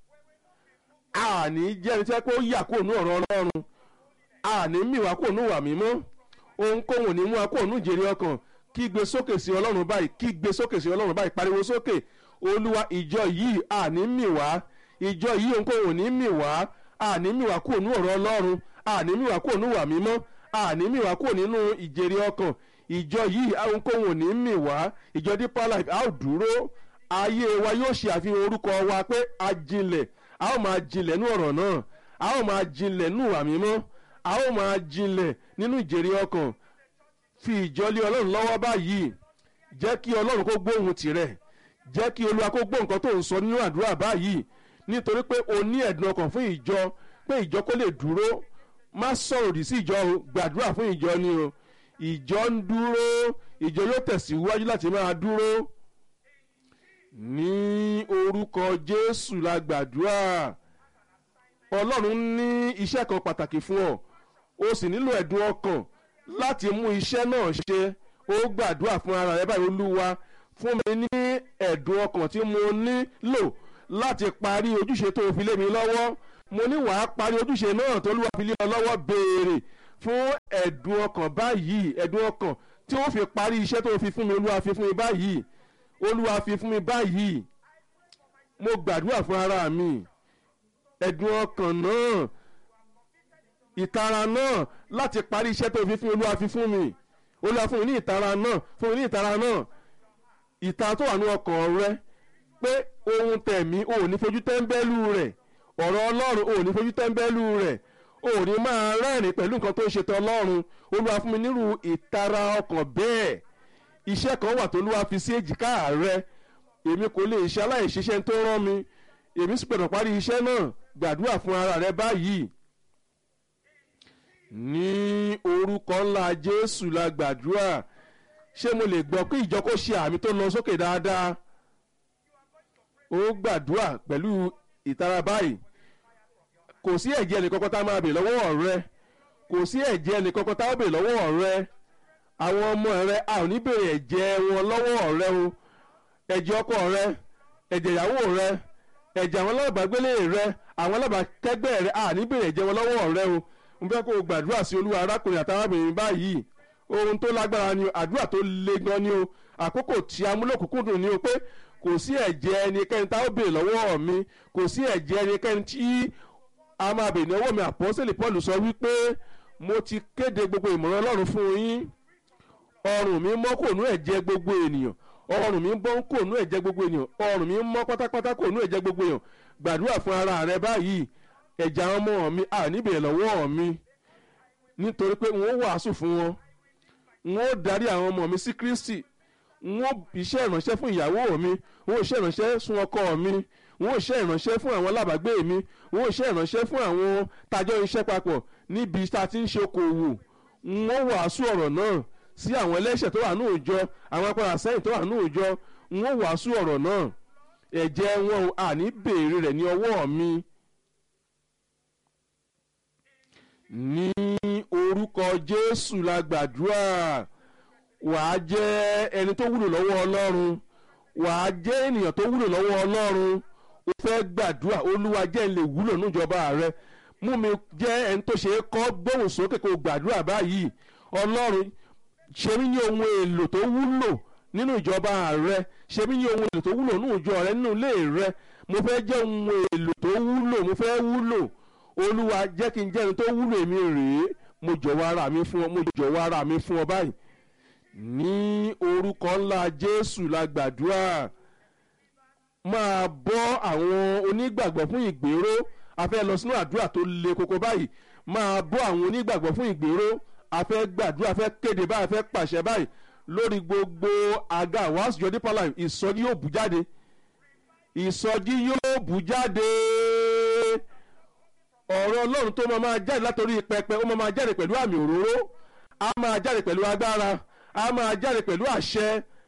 àní jẹ́ ẹni tí wọ́n pé ó yà kó nú ọ̀rọ̀ ọlọ́run àní mì wá kó nú wà mímọ́ ohunkóhùn ò ní mú wa kó nú jèrè ọkàn kí gbé sókè sí ọlọ́run báyìí kí gbé sókè sí ọlọ́run báyìí pariwo sókè olúwa ìjọ yìí àní mì wá ìjọ yìí ohunkóhùn ò ní mì wá àní mì wá kó nú ọ̀rọ̀ ọlọ́run àní mì wá kó nú wà mímọ́ àní mì wá kúrò nínú ìjèrè ọkàn ìjọ yìí ohunkóhun ò ní mì wá ìjọ deeper life a ó dúró ayé wa yóò ṣe àfihàn orúkọ wa pé a jinlẹ̀ a ó máa jinlẹ̀ nú ọ̀rọ̀ náà a ó máa jinlẹ̀ nú ìwà mímọ́ a ó máa jinlẹ̀ nínú ìjèrè ọkàn fi ìjọlé ọlọ́run lọ́wọ́ báyìí jẹ́ kí ọlọ́run kó gbóhùn tirẹ̀ jẹ́ kí olúwa kó gbọ́ nǹkan tó ń sọ nínú àdúrà báyìí nítorí pé o ní ẹ̀dùn ọkàn fún ìjọ pé ìjọ kó lè dúró má sọ̀rọ̀ òdì sí ìjọ o gbàdúrà fún ìjọ ni o ìjọ ń dúró ìjọ yóò tẹ̀síwájú láti máa dúró ní orúkọ jésù la gbàdúrà ọlọ́run ní iṣẹ́ kan pàtàkì fún ọ o sì nílò ẹ̀dùn ọkàn láti mú iṣẹ́ náà ṣe ó gbàdúrà fún ara rẹ báyìí olúwa fún mi ní ẹ̀dùn ọkàn tí mo nílò láti parí ojúṣe tó fi lé mi lọ́wọ́ mo ní wàá parí ojúṣe náà tó lúwa fi lé ọ lọ́wọ́ béèrè fún ẹ̀dùn ọkàn báyìí ẹ̀dùn ọkàn tí ó fi parí iṣẹ́ tó fi fún mi olúwa fi fún mi báyìí olúwa fi fún mi báyìí mo gbàdúrà fún ara mi ẹ̀dùn ọkàn náà ìtara náà láti parí iṣẹ́ tó fi fún mi olúwa fi fún mi olúwa fún mi ní ìtara náà fún mi ní ìtara náà ìtara tó wà ní ọkàn rẹ pé ohun tẹ̀mí ò ní fojú tẹ́ńbẹ́lú rẹ̀ ọ̀rọ̀ ọlọ́run ò ní fojú tẹ́ńbẹ́lú rẹ̀ ò ní máa rẹ́rìn pẹ̀lú nǹkan tó ń ṣe tọ́ ọlọ́run olúwa fún mi nírú ìtara ọkàn bẹ́ẹ̀ iṣẹ́ kan wà tó olúwa fi sí èjìká rẹ èmi kò lè ṣe aláìṣiṣẹ́ tó rán mi èmi sì gbọ́dọ̀ parí iṣẹ́ náà gbàdúrà fún ara rẹ báyìí ní orúkọ ńlá jésù la gbàdúrà ṣé mo lè gbọ́ pé ìjọ kó ṣe àmì tó lọ sókè dáadáa ó gbàdúrà pẹ̀lú ìtara báyìí kò sí ẹ̀jẹ̀ ẹnìkankan tá a máa bè lọ́wọ́ rẹ kò sí ẹ̀jẹ̀ ẹnìkankan tá a bè lọ́wọ́ rẹ àwọn ọmọ rẹ a ò ní bèrè ẹ̀jẹ̀ wọn lọ́wọ́ rẹ o ẹ̀jẹ̀ ọkọ rẹ ẹ̀jẹ̀ ìyàwó rẹ ẹ̀jẹ̀ àwọn alábàágbélé rẹ àwọn alábàákẹ́gbẹ́ rẹ a ní bèrè ẹ̀jẹ̀ wọn lọ́wọ́ rẹ o mo fẹ́ kó o gbàdúrà sí olúwa arákùnrin àtàrábìnrin báyìí ohun tó lágbára ni o àdúrà tó le gan ni o àkókò tí amúlòkùnkùndùn ni o pé kò sí ẹ̀jẹ̀ ẹnikẹ́ni tá a ó bèrè lọ́wọ́ mi kò sí ẹ̀jẹ̀ ẹnikẹ́ni tí a máa bèrè lọ́wọ́ mi àpọ́sẹ̀lì paul sọ wípé mo ti kéde gbogbo ìmọ̀ràn ọlọ́run fún yín ọrùn mi mọ́ kò nú ẹ̀jẹ̀ gbogbo ènìyàn ọrùn mi bọ́ kò nú ẹ̀jẹ̀ gbogbo ènìyàn ọrùn mi mọ́ pátápátá kò nú ẹ̀jẹ̀ gbogbo ènìyàn gbàdúrà fún ara rẹ báyìí ẹ̀jẹ̀ àwọn ọmọ mi à níbẹ̀ lọ́wọ́ mi nítorí pé n ó wàásù fún wọn n ó darí àwọn ọmọ mi sí kristi n ó iṣẹ́ ìránṣẹ́ fún ìyàwó mi n ó iṣẹ́ ìránṣẹ́ fún ọkọ mi n ó iṣẹ́ ìránṣẹ́ fún àwọn alábàágbé mi n ó iṣẹ́ ìránṣẹ́ fún àwọn tajọ́ iṣẹ́ papọ̀ níbi tá a ti ń ṣe okòwò n ó wàásù ọ̀rọ̀ náà sí àwọn ẹlẹ́ṣẹ̀ tó wà ní òòjọ́ àwọn apára sẹ́yìn tó wà ní òòjọ́ n ó wàásù ọ̀rọ̀ náà ẹ̀jẹ̀ wọn à ní béèrè rẹ̀ ní ọwọ́ mi. ní orúkọ jésù la gbàdúrà wàá jẹ́ ẹni tó wúlò lọ́wọ́ ọlọ́run wàá jẹ́ ènìyàn tó wúlò lọ́wọ́ ọlọ́run o fẹ́ gbàdúrà olúwa jẹ́ ń lè wúlò níjọba rẹ mú mi jẹ́ ẹni tó ṣe é kọ́ gbóhùn sókè kó gbàdúrà báyìí ọlọ́run ṣe mí ní ohun èlò tó wúlò nínú ìjọba rẹ ṣe mí ní ohun èlò tó wúlò nínú ìjọ rẹ nínú ilé rẹ mo fẹ́ jẹ́ ohun èlò tó wúlò mo fẹ́ wúlò olúwa jẹ́ kí n jẹ́ ẹni tó wúlò èmi rèé mo jọ̀wọ́ ara mi fún ọ mo jọ̀wọ́ ara mi fún ọ báyìí ní orúkọ ńlá jésù la gbàdúrà máa bọ́ àwọn onígbàgbọ́ fún ìgbéró a fẹ́ lọ sínú àdúrà tó le koko báyìí máa bọ́ àwọn onígbàgbọ́ fún ìgbéró a fẹ́ gbàdúrà a fẹ́ kéde báyìí a fẹ́ pàṣẹ báyìí lórí gbogbo àga wàásù jọ dípọ̀ láì ìsọjí yóò bù jáde ìsọjí yóò bù jáde ọ̀rọ̀ ọlọ́run tó máa máa jáde látòrí pẹpẹ ó máa máa jáde pẹ̀lú àmì òróró á máa jáde pẹ̀lú agbára á máa jáde pẹ̀lú àṣẹ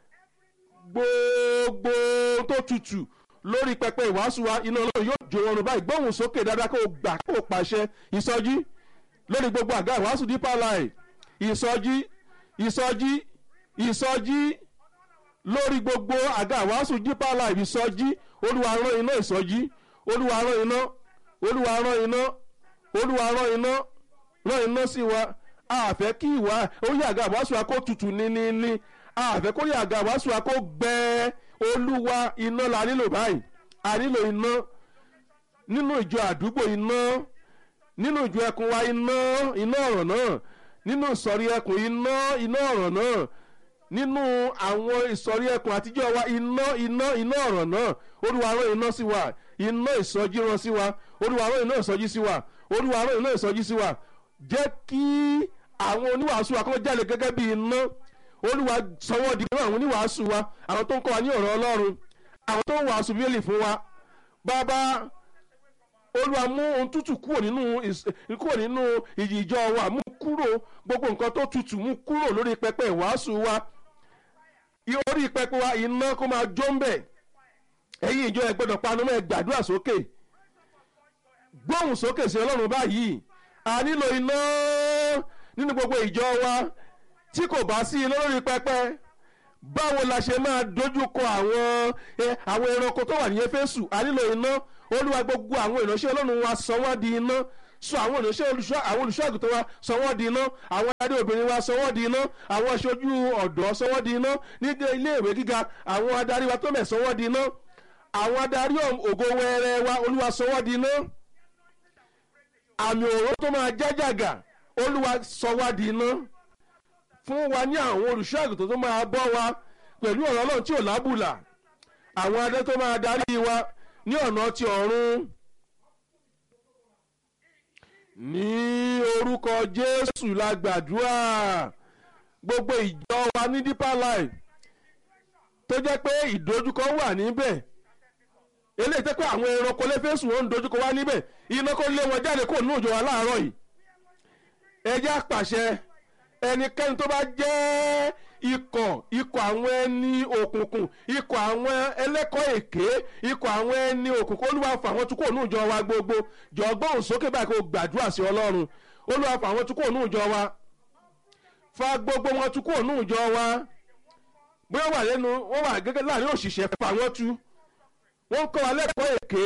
gbogbo tó tutù lórí pẹpẹ ìwàásù wa iná ọlọ́run yóò jó ọrùn báyìí gbóhùn sókè dáadáa kó o gbà kó o pàṣẹ ìsọjí lórí gbogbo àga ìwàásù dípà láì ìsọjí ìsọjí ìsọjí lórí gbogbo àga ìwàásù dípà láì ìsọjí olúwa rán iná ìsọjí olúwa rán iná olúwa rán iná olúwa rán iná rán iná sí wa àfẹ́ kí ìwà orí àga ìwàásù wa kó tutù níníní àfẹ́ kó rí àga ìwàásù wa kó gbẹ olúwa iná la nílò báyìí a nílò iná nínú ìjọ àdúgbò iná nínú ìjọ ẹkùn wa iná iná ọ̀rọ̀ náà nínú ìsọ̀rí ẹkùn iná iná ọ̀rọ̀ náà nínú àwọn ìsọ̀rí ẹkùn àtijọ́ wa iná iná iná ọ̀rọ̀ náà olúwa rán iná sí wa iná ìsọjí rán sí wa olúwa rán iná ìsọjí sí wa olúwa rán iná ìsọjí sí wa jẹ́ kí àwọn oníwàásù wa kọ́ jáde gẹ́gẹ́ bí iná olúwa sọwọ́ di nínú àwọn oníwàásù wa àwọn tó ń kọ́ wa ní ọ̀rọ̀ ọlọ́run àwọn tó ń wàásù bíélì fún wa bàbá olúwa mú ohun tútù kúrò nínú kúrò nínú ìjọ wa mú kúrò gbogbo nǹkan tó tutù mú kúrò lórí pẹpẹ ìwàásù wa orí pẹpẹ wa iná kó máa jó ń bẹ̀ ẹ̀yin ìjọ ẹ gbọ́dọ̀ panu mọ́ ẹ gbàdúrà sókè gbóhùn sókè sí ọlọ́run báyìí a nílò iná nínú gbogbo ìjọ wa tí kò bá sí iná lórí pẹpẹ báwo la ṣe máa dojúkọ àwọn ẹ, àwọn ẹranko tó wà ní éfésù a nílò iná olúwa gbogbo àwọn ìránṣẹ́ ọlọ́run wa sọ wọ́n di iná sọ àwọn ìránṣẹ́ olùṣọ́ àwọn olùṣọ́ àgùntàn wa sọ wọ́n di iná àwọn adarí obìnrin wa sọ wọ́n di iná àwọn aṣojú ọ̀dọ́ sọ wọ́n di iná nígbà ilé ìwé gíga àwọn adarí wa tó mẹ̀ sọ wọ́n di iná àwọn adarí ògo wẹrẹ wa olúwa sọ wọ́n di iná àmì òró tó máa jájàgà olúwa sọ wá di iná fún wa ní àwọn olùṣọ́ àgùntàn tó máa bọ́ wa pẹ̀lú ọ̀rọ̀ ọlọ́run tí ò lábùlà àwọn adé tó máa darí wa ní ọ̀nà ti ọ̀run ní orúkọ jésù la gbàdúrà gbogbo ìjọ wa ní deeper life tó jẹ́ pé ìdojúkọ wà níbẹ̀ eléyìí tẹ́ pé àwọn ẹranko lẹ́fẹ̀ẹ́sùn wọn ń dojúkọ wá níbẹ̀ iná kó lé wọn jáde kó nù òjò wa láàárọ̀ yìí ẹ jẹ́ àpàṣẹ ẹnikẹ́ni tó bá jẹ́ ikọ̀ ikọ̀ àwọn ẹni òkùnkùn ikọ̀ àwọn ẹlẹ́kọ̀ọ́ èké ikọ̀ àwọn ẹni òkùnkùn olúwa fà wọ́n tún kò nù ìjọ wa gbogbo jọ̀gbọ́n sókè báyìí kó gbàdúrà sí ọlọ́run olúwa fà wọ́n tún kò nù ìjọ wa fa gbogbo wọn tún kò nù ìjọ wa bóyá wà lẹ́nu wọ́n wà gẹ́gẹ́ láàrin òṣìṣẹ́ fà wọ́n tú wọ́n kọ́ wa lẹ́kọ̀ọ́ èké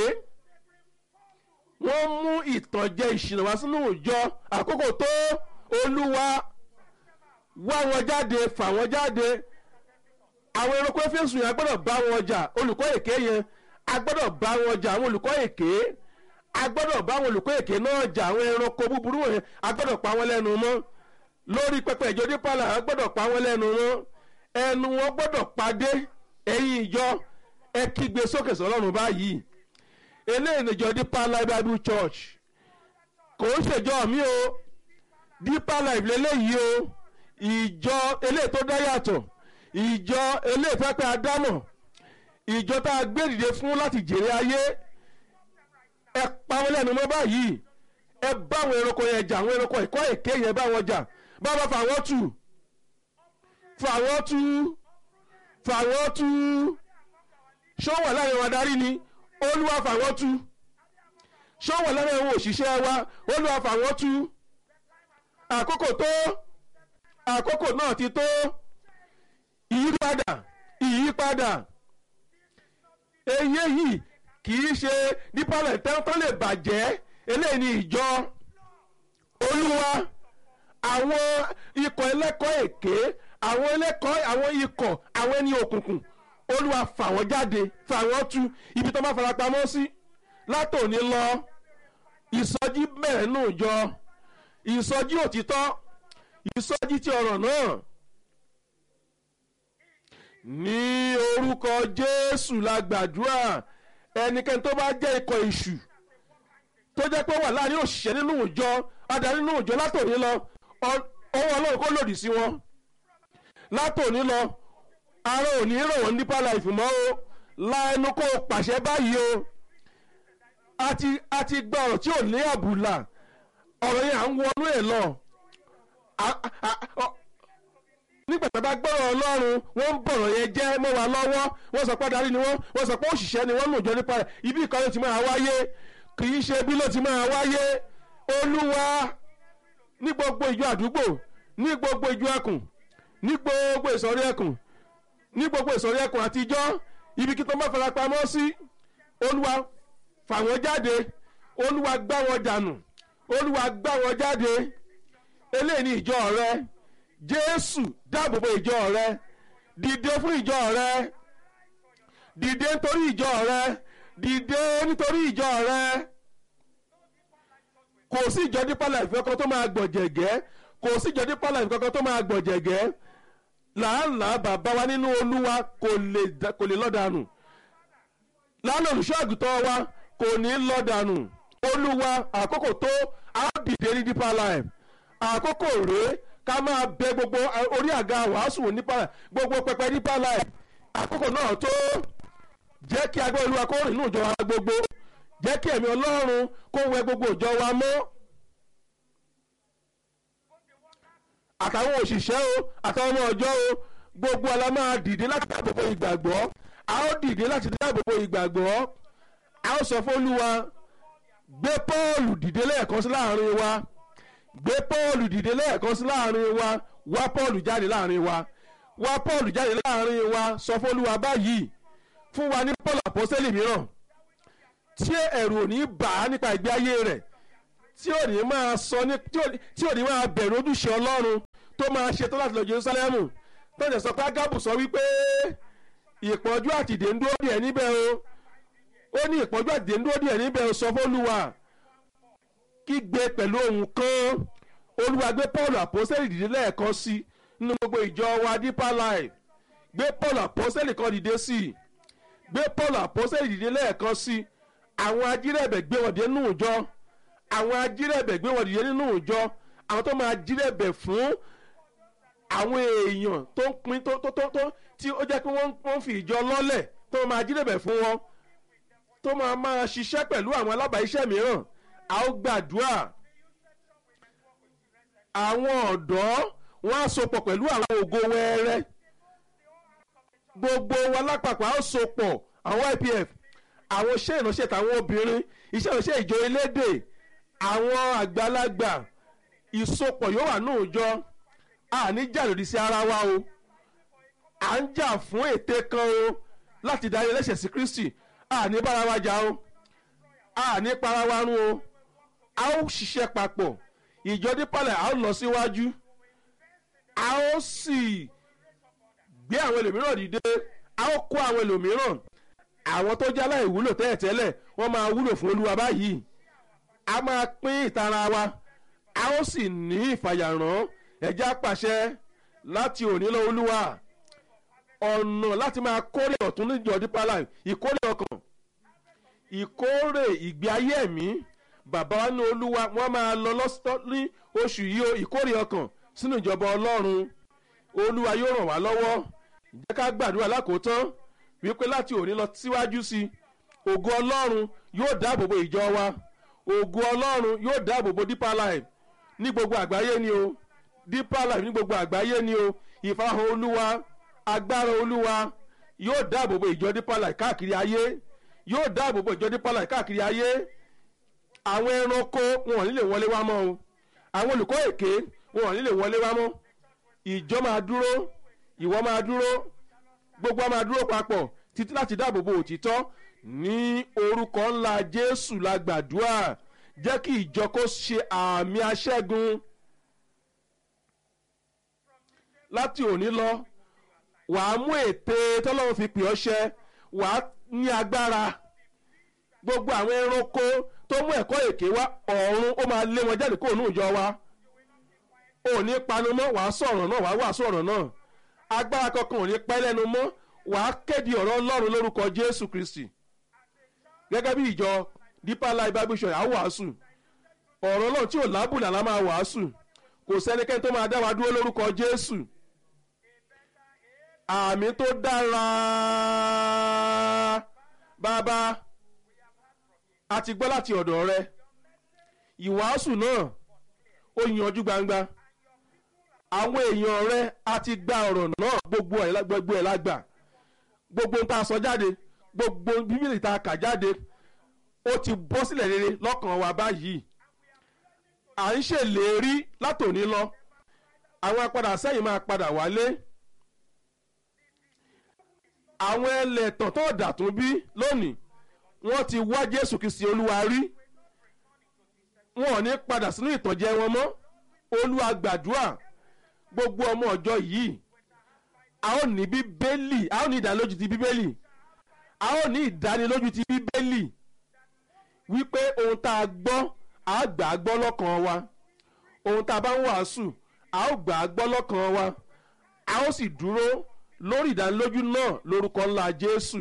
wọ́n mú ìtànjẹ ìṣìnà wá sínú ìjọ àkókò tó olúwa wá wọn jáde fà wọn jáde àwọn ẹranko fèsùn yẹn a gbọ́dọ̀ bá wọn jà olùkọ́ èké yẹn a gbọ́dọ̀ bá wọn jà àwọn olùkọ́ èké a gbọ́dọ̀ bá àwọn olùkọ́ èké náà jà àwọn ẹranko búburú yẹn a gbọ́dọ̀ pa wọn lẹ́nu mọ́ lórí pẹpẹ ìjọ dípàlà a gbọ́dọ̀ pa wọn lẹ́nu mọ́ ẹnu wọn gbọ́dọ̀ padé ẹ̀yìn ìjọ ẹ kígbe sókè sọ́lọ́run báyìí eléyìí níjọ Deeper Life Bible Church kò ń ṣèjọ mi o Deeper Life lélẹ́yìí o ìjọ eléyìí tó dá yàtọ̀ ìjọ eléyìí pẹ́pẹ́ adámọ̀ ìjọ tá a gbé dìde fún láti jèrè ayé ẹ pa wọn lẹ́nu mọ́ báyìí ẹ bá àwọn ẹranko yẹn jà àwọn ẹranko ìkọ́ èké yẹn bá wọn jà bá wọn fà wọ́n tù fà wọ́n tù fà wọ́n tù ṣó wà láàrin wọn adarí ni olúwa fà wọ́n tú ṣó wà láàrin àwọn òṣìṣẹ́ wa olúwa fà wọ́n tú àkókò tó àkókò náà ti tó ìyípadà ìyípadà eyé yìí kì í ṣe dípàlẹ̀ tó lè bàjẹ́ eléyìí ni ìjọ olúwa àwọn ikọ̀ ẹlẹ́kọ̀ọ́ èké àwọn ẹlẹ́kọ̀ọ́ àwọn ikọ̀ àwọn ẹni òkùnkùn olúwa fà wọ́n jáde fà wọ́n tú ibi tó bá fara pamọ́ sí látòní lọ ìsọjí bẹ̀rẹ̀ nù jọ ìsọjí òtítọ́ ìsọjí ti ọ̀rọ̀ náà ní orúkọ jésù la gbàdúrà ẹnikẹ́ni tó bá jẹ́ ikọ̀ èṣù tó jẹ́ pé wà láàrin òṣìṣẹ́ nínú ìjọ adarí nínú ìjọ látòní lọ ọwọ́ ọlọ́run kó lòdì sí wọn látòní lọ ara ò ní ràn wọ́n Deeper Life mọ́ o la ẹnu kó o pàṣẹ báyìí o àti àti gba ọ̀rọ̀ tí ò ní àbùlà ọ̀rọ̀ yẹn à ń wọnú ẹ̀ lọ nígbà tó bá gbọ́rọ̀ ọlọ́run wọ́n ń bọ̀rọ̀ yẹn jẹ́ mọ́ wa lọ́wọ́ wọ́n sọ pé adarí ni wọ́n wọ́n sọ pé òṣìṣẹ́ ni wọ́n nù jọ nípa rẹ̀ ibi ìkan ló ti máa wáyé kì í ṣe bí ló ti máa wáyé olúwa ní gbogbo ìjọ àdúgbò ní gbogbo ìjọ ẹkùn ní gbogbo ìsọ̀rí ẹkùn ní gbogbo ìsọ̀rí ẹkùn àtijọ́ ibi kí tó má fara pamọ́ sí olúwa fà wọ́n jáde olúwa gbá wọn dànù olúwa gbá wọn jáde eléyìí ni ìjọ rẹ jésù dáàbòbò ìjọ rẹ dìde fún ìjọ rẹ dìde nítorí ìjọ rẹ dìde nítorí ìjọ rẹ kò sí ìjọ Deeper Life kankan tó máa gbọ̀jẹ̀gẹ́ kò sí ìjọ Deeper Life kankan tó máa gbọ̀jẹ̀gẹ́ làálàá bàbá wa nínú olúwa kò lè kò lè lọ́dànù lánàá olùṣọ́ àgùntàn wa kò ní lọ́dànù olúwa àkókò tó á dìde ní Deeper Life àkókò rèé ká máa bẹ gbogbo orí àga wàásù nípa gbogbo pẹpẹ Deeper Life àkókò náà tó jẹ́ kí agbẹ́ olúwa kó rìn nínú ìjọ wa gbogbo jẹ́ kí ẹ̀mí ọlọ́run kó wẹ gbogbo ìjọ wa mọ́ àtàwọn òṣìṣẹ́ o àtàwọn ọmọ ọjọ́ o gbogbo ala máa dìde láti dáàbòbò ìgbàgbọ́ a ó dìde láti dáàbòbò ìgbàgbọ́ a ó sọ fún olúwa gbé Pọ́ọ̀lù dìde lẹ́ẹ̀kan sí láàrin wa gbé Pọ́ọ̀lù dìde lẹ́ẹ̀kan sí láàrin wa wá Pọ́ọ̀lù jáde láàrin wa wá paul jáde láàrin wa sọ fún olúwa báyìí fún wa ní paul àpọ́sẹ́lì mìíràn tí ẹ̀rù ò ní bà á nípa ìgbé ayé rẹ̀ tí ò ní máa sọ ní tí ò ní máa bẹ̀rù ojúṣe ọlọ́run tó máa ṣetán láti lọ jerusalemu tó ń sọ pé agabu sọ wípé ìpọ́njú àtìdé ń dúró díẹ̀ níbẹ̀ o ó ní ìpọ́njú àtìdé ń dúró díẹ̀ níbẹ̀ o sọ fún olúwa kígbe pẹ̀lú ohun kan olúwa gbé paul àpọ́sẹ́lì dìde lẹ́ẹ̀kan sí nínú gbogbo ìjọ wa deeper life gbé paul àpọ́sẹ́lì kan dìde sí i gbé paul àpọ́sẹ́lì dìde lẹ́ẹ̀kan sí i àwọn ajírẹ̀bẹ̀ gbé wọn dìde nínú ìjọ àwọn ajírẹ̀bẹ̀ gbé wọn dìde nínú ìjọ àwọn tó máa jírẹ̀bẹ̀ fún àwọn èèyàn tó ń pin tó tó tó tó tí ó jẹ́ pé wọ́n ń fi ìjọ lọ́lẹ̀ tó máa jírẹ̀bẹ̀ fún wọn tó máa máa ṣiṣẹ́ pẹ̀lú àwọn alábàáṣẹ́ mìíràn a ó gbàdúrà àwọn ọ̀dọ́ wọn á sopọ̀ pẹ̀lú àwọn ògo wẹ́rẹ́ gbogbo wa lápapọ̀ a ó sopọ̀ àwọn ipf àwọn iṣẹ́ ìránṣẹ́ tàwọn obìnrin iṣẹ́ ìránṣẹ́ ìjọ elédè àwọn àgbàlagbà ìsopọ̀ yóò wà ní òòjọ a ní jà lòdì sí ara wa o à ń jà fún ète kan o láti darí ẹlẹ́ṣẹ̀ sí kristi a ní bára wa jà o a ní para wa run o a ó ṣiṣẹ́ papọ̀ ìjọ dípàlẹ̀ a ó lọ síwájú a ó sì gbé àwọn ẹlòmíràn dìde a ó kó àwọn ẹlòmíràn àwọn tó jẹ́ aláìwúlò tẹ́lẹ̀tẹ́lẹ̀ wọ́n máa wúlò fún olúwa báyìí a máa pín ìtara wa a ó sì ní ìfàyàrán ẹ̀já pàṣẹ láti òní lọ olúwa ọ̀nà láti máa kórè ọ̀tún níjọ dípàlẹ̀ ìkórè ọkàn ìkórè ìgbé ayé ẹ̀mí bàbá wa ní olúwa wọn máa lọ lọ́sọ́ ní oṣù yìí o ìkórè ọkàn sínú ìjọba ọlọ́run olúwa yóò ràn wá lọ́wọ́ jẹ́ ká gbàdúrà lákòótán wípé láti òní lọ síwájú sí ògo ọlọ́run yóò dáàbò bo ìjọ wa ògo ọlọ́run yóò dáàbò bo deeper life ní gbogbo àgbáyé ni o deeper life ní gbogbo àgbáyé ni o ìfarahàn olúwa agbára olúwa yóò dáàbò bo ìjọ deeper life káàkiri ayé yóò dáàbò bo ìjọ deeper life káàkiri ayé àwọn ẹranko wọn ò ní lè wọlé wá mọ́ o àwọn olùkọ́ èké wọn ò ní lè wọlé wá mọ́ ìjọ máa dúró ìwọ máa dúró gbogbo a máa dúró papọ̀ títí láti dáàbò bo òtítọ́ ní orúkọ ńlá jésù la gbàdúrà jẹ́ kí ìjọ kó ṣe àmì aṣẹ́gun láti òní lọ wàá mú ète tọ́lọ́run fi pè ọ́ ṣẹ wàá ní agbára gbogbo àwọn ẹranko tó mú ẹ̀kọ́ èké wá ọ̀run ó máa lé wọn jáde kó òun ìjọ wa ò ní panu mọ́ wàá sọ̀rọ̀ náà wàá wàásù ọ̀rọ̀ náà agbára kankan ò ní pẹ́ lẹ́nu mọ́ wàá kéde ọ̀rọ̀ ọlọ́run lórúkọ jésù kristi gẹ́gẹ́ bí ìjọ deeper life bible church àwọn wàásù ọ̀rọ̀ náà tí ò lábùlà la máa wàásù kò sẹ́nikẹ́ni tó máa dá wa dúró lórúkọ jésù àmì tó dára bàbá a ti gbọ́ láti ọ̀dọ̀ rẹ ìwàásù náà ó yanjú gbangba àwọn èèyàn rẹ a ti gba ọ̀rọ̀ náà gbogbo ẹ̀ gbogbo ẹ̀ lágbà gbogbo tá a sọ jáde gbogbo bíbélì tá a kà jáde ó ti bọ́ sílẹ̀ rere lọ́kàn wa báyìí à ń ṣèlérí látòní lọ àwọn apadà sẹ́yìn máa padà wálé àwọn ẹlẹ́tàn tó dà tún bí lónìí wọ́n ti wá jésù kìsì olúwa rí wọn ò ní padà sínú ìtànjẹ wọn mọ́ olúwa gbàdúrà gbogbo ọmọ ọjọ́ yìí a ó ní bíbélì a ó ní ìdánilójú ti bíbélì a ó ní ìdánilójú ti bíbélì wípé ohun tá a gbọ́ a gbà á gbọ́ lọ́kàn wa ohun tá a bá ń wàásù a ó gbà á gbọ́ lọ́kàn wa a ó sì dúró lórí ìdánilójú náà lórúkọ ńlá jésù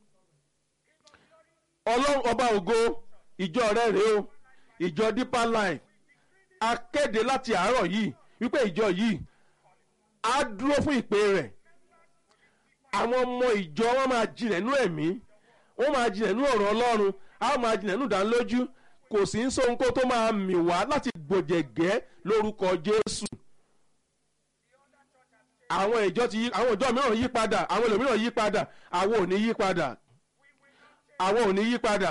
ọlọ́run ọba ògo ìjọ rẹ rèé o ìjọ deeper line a kéde láti àárọ̀ yìí wípé ìjọ yìí á dúró fún ìpè rẹ̀ àwọn ọmọ ìjọ wọn máa jinlẹ̀ nú ẹ̀mí wọn máa jinlẹ̀ nú ọ̀rọ̀ ọlọ́run á máa jinlẹ̀ nú ìdánilójú kò sí ń sóhun kó tó máa mì wá láti gbòjẹ̀gẹ́ lórúkọ jésù àwọn ìjọ ti yí àwọn ìjọ mìíràn yí padà àwọn ẹlòmíràn yí padà àwọn ò ní yí padà àwọn ò ní yí padà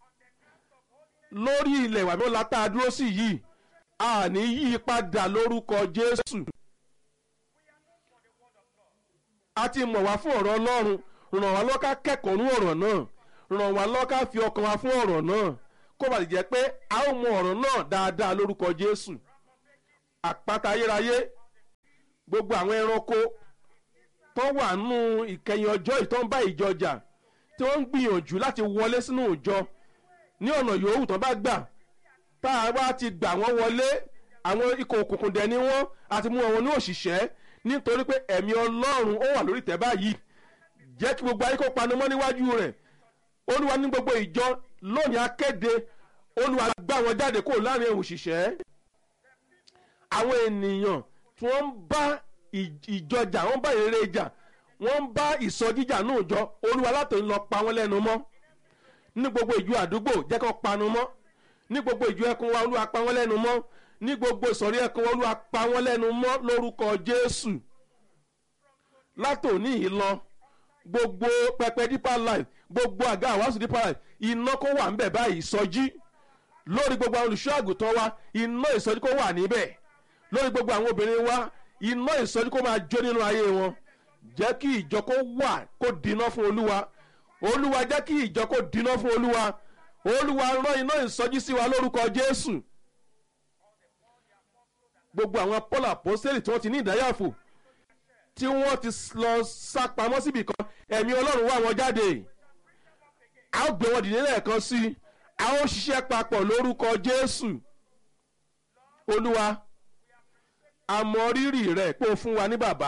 lórí ilẹ̀ ìwà mìíràn látà dúró sí yìí a ní yí padà lórúkọ jésù a ti mọ̀ wá fún ọ̀rọ̀ ọlọ́run ràn wá lọ́ka kẹ́kọ̀ọ́ nú ọ̀rọ̀ náà ràn wá lọ́ka fi ọkàn wa fún ọ̀rọ̀ náà kó bàlẹ̀ jẹ́ pé a ó mọ ọ̀rọ̀ náà dáadáa lórúkọ jésù àpáta ayérayé gbogbo àwọn ẹranko tó wà nù ìkẹyìn ọjọ́ ìtọ́ ń bá ìjọ jà tí wọ́n ń gbìyànjú láti wọlé sínú ìjọ ní ọ̀nà yòówù tán bá gbà tá a bá ti gbà wọ́n wọlé àwọn ikọ̀ òkùnkùn dẹ̀ ni wọ́n àti mú wọn ní òṣìṣẹ́ nítorí pé ẹ̀mí ọlọ́run ó wà lórí tẹ́ báyìí jẹ́ kí gbogbo ayé kó panumọ́ níwájú rẹ̀ olúwa ní gbogbo ìjọ lónìí akéde olúwa gbá wọn jáde kó láàrin òṣìṣẹ́ àwọn ènìyàn tí wọ́n ń bá ìjọ jà wọ́n bá ìrere jà wọ́n ń bá ìsọjíjà náà jọ olúwa látò ń lọ pa wọ́n lẹ́nu mọ́ ní gbogbo ìjọ àdúgbò jẹ́ kó panu mọ́ ní gbogbo ìjọ ẹkùn wa olúwa pa wọ́n lẹ́nu mọ́ ní gbogbo ìsọ̀rí ẹkùn wa olúwa pa wọ́n lẹ́nu mọ́ lórúkọ jésù látòní yìí lọ gbogbo pẹpẹ deeper life gbogbo àga àwàsù deeper life iná kó wà ńbẹ̀ báyìí ìsọjí lórí gbogbo àwọn olùṣọ́ àgùntàn wa iná ìsọjí kó wà níbẹ̀ lórí gbogbo àwọn obìnrin wa iná ìsọjí kó máa jó nínú ayé wọn jẹ́ kí ìjọ kó wà kó dínà fún olúwa olúwa jẹ́ kí ìjọ kó dínà fún olúwa olúwa rán iná ìsọjí sí wa lórúkọ jésù gbogbo àwọn paul apostoli tí wọ́n ti ní ìdáyàfò tí wọ́n ti lọ sá pamọ́ síbì kan ẹ̀mí ọlọ́run wá wọn jáde a ó gbé wọn dìde lẹ́ẹ̀kan sí i a ó ṣiṣẹ́ papọ̀ lórúkọ jésù olúwa a mọ rírì rẹ̀ pé o fún wa ní bàbá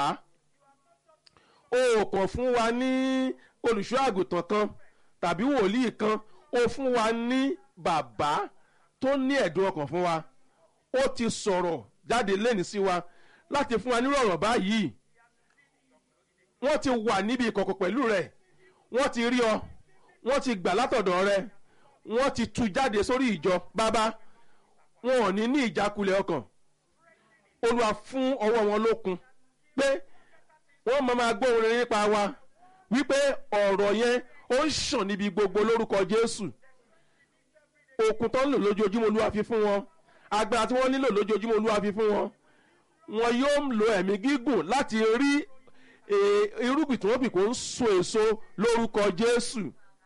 o kàn fún wa ní olùṣọ́ àgùntàn kan tàbí wòlíì kan o fún wa ní bàbá tó ní ẹ̀dùn ọkàn fún wa ó ti sọ̀rọ̀ jáde lẹ́ni sí wa láti fún wa nírú ọ̀rọ̀ báyìí wọ́n ti wà níbi ìkọ̀kọ̀ pẹ̀lú rẹ̀ wọ́n ti rí ọ wọ́n ti gbà látọ̀dọ̀ rẹ wọ́n ti tú jáde sórí ìjọ bàbá wọn ò ní ní ìjákulẹ̀ ọkàn olúwa fún ọwọ́ wọn lókun pé wọ́n máa máa gbọ́ orin nípa wa wípé ọ̀rọ̀ yẹn ó ń ṣàn níbi gbogbo lórúkọ jésù òkun tó ń lò lójoojúmọ́ olúwa fi fún wọn agbára tí wọ́n nílò lójoojúmọ́ olúwa fi fún wọn wọn yóò lo ẹ̀mí gígùn láti rí irúgbìn tí wọ́n bì kó ń so èso lórúkọ jésù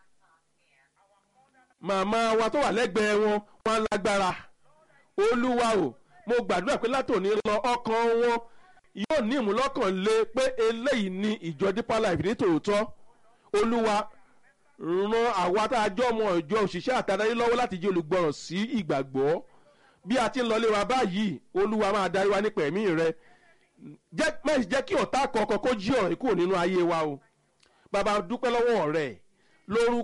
màmá wa tó wà lẹ́gbẹ̀ẹ́ wọn wọn lágbára olúwa o mo gbàdúrà pé látòní lọ ọkàn wọn yóò ní ìmúlọ́kàn lé pé eléyìí ni ìjọ deeper life ní tòótọ́ olúwa ran àwa tá a jọ ọmọ ìjọ òṣìṣẹ́ àtàdáyé lọ́wọ́ láti jẹ́ olùgbọràn sí ìgbàgbọ́ bí a ti ń lọlé wa báyìí olúwa máa darí wa nípa ẹ̀mí rẹ mẹ́sì jẹ́ kí ọ̀tá kọ̀ọ̀kan kó jí ọ̀rẹ́ kúrò nínú ayé wa o bàbá dúpẹ́ lọ́wọ́ rẹ̀ lórúkọ.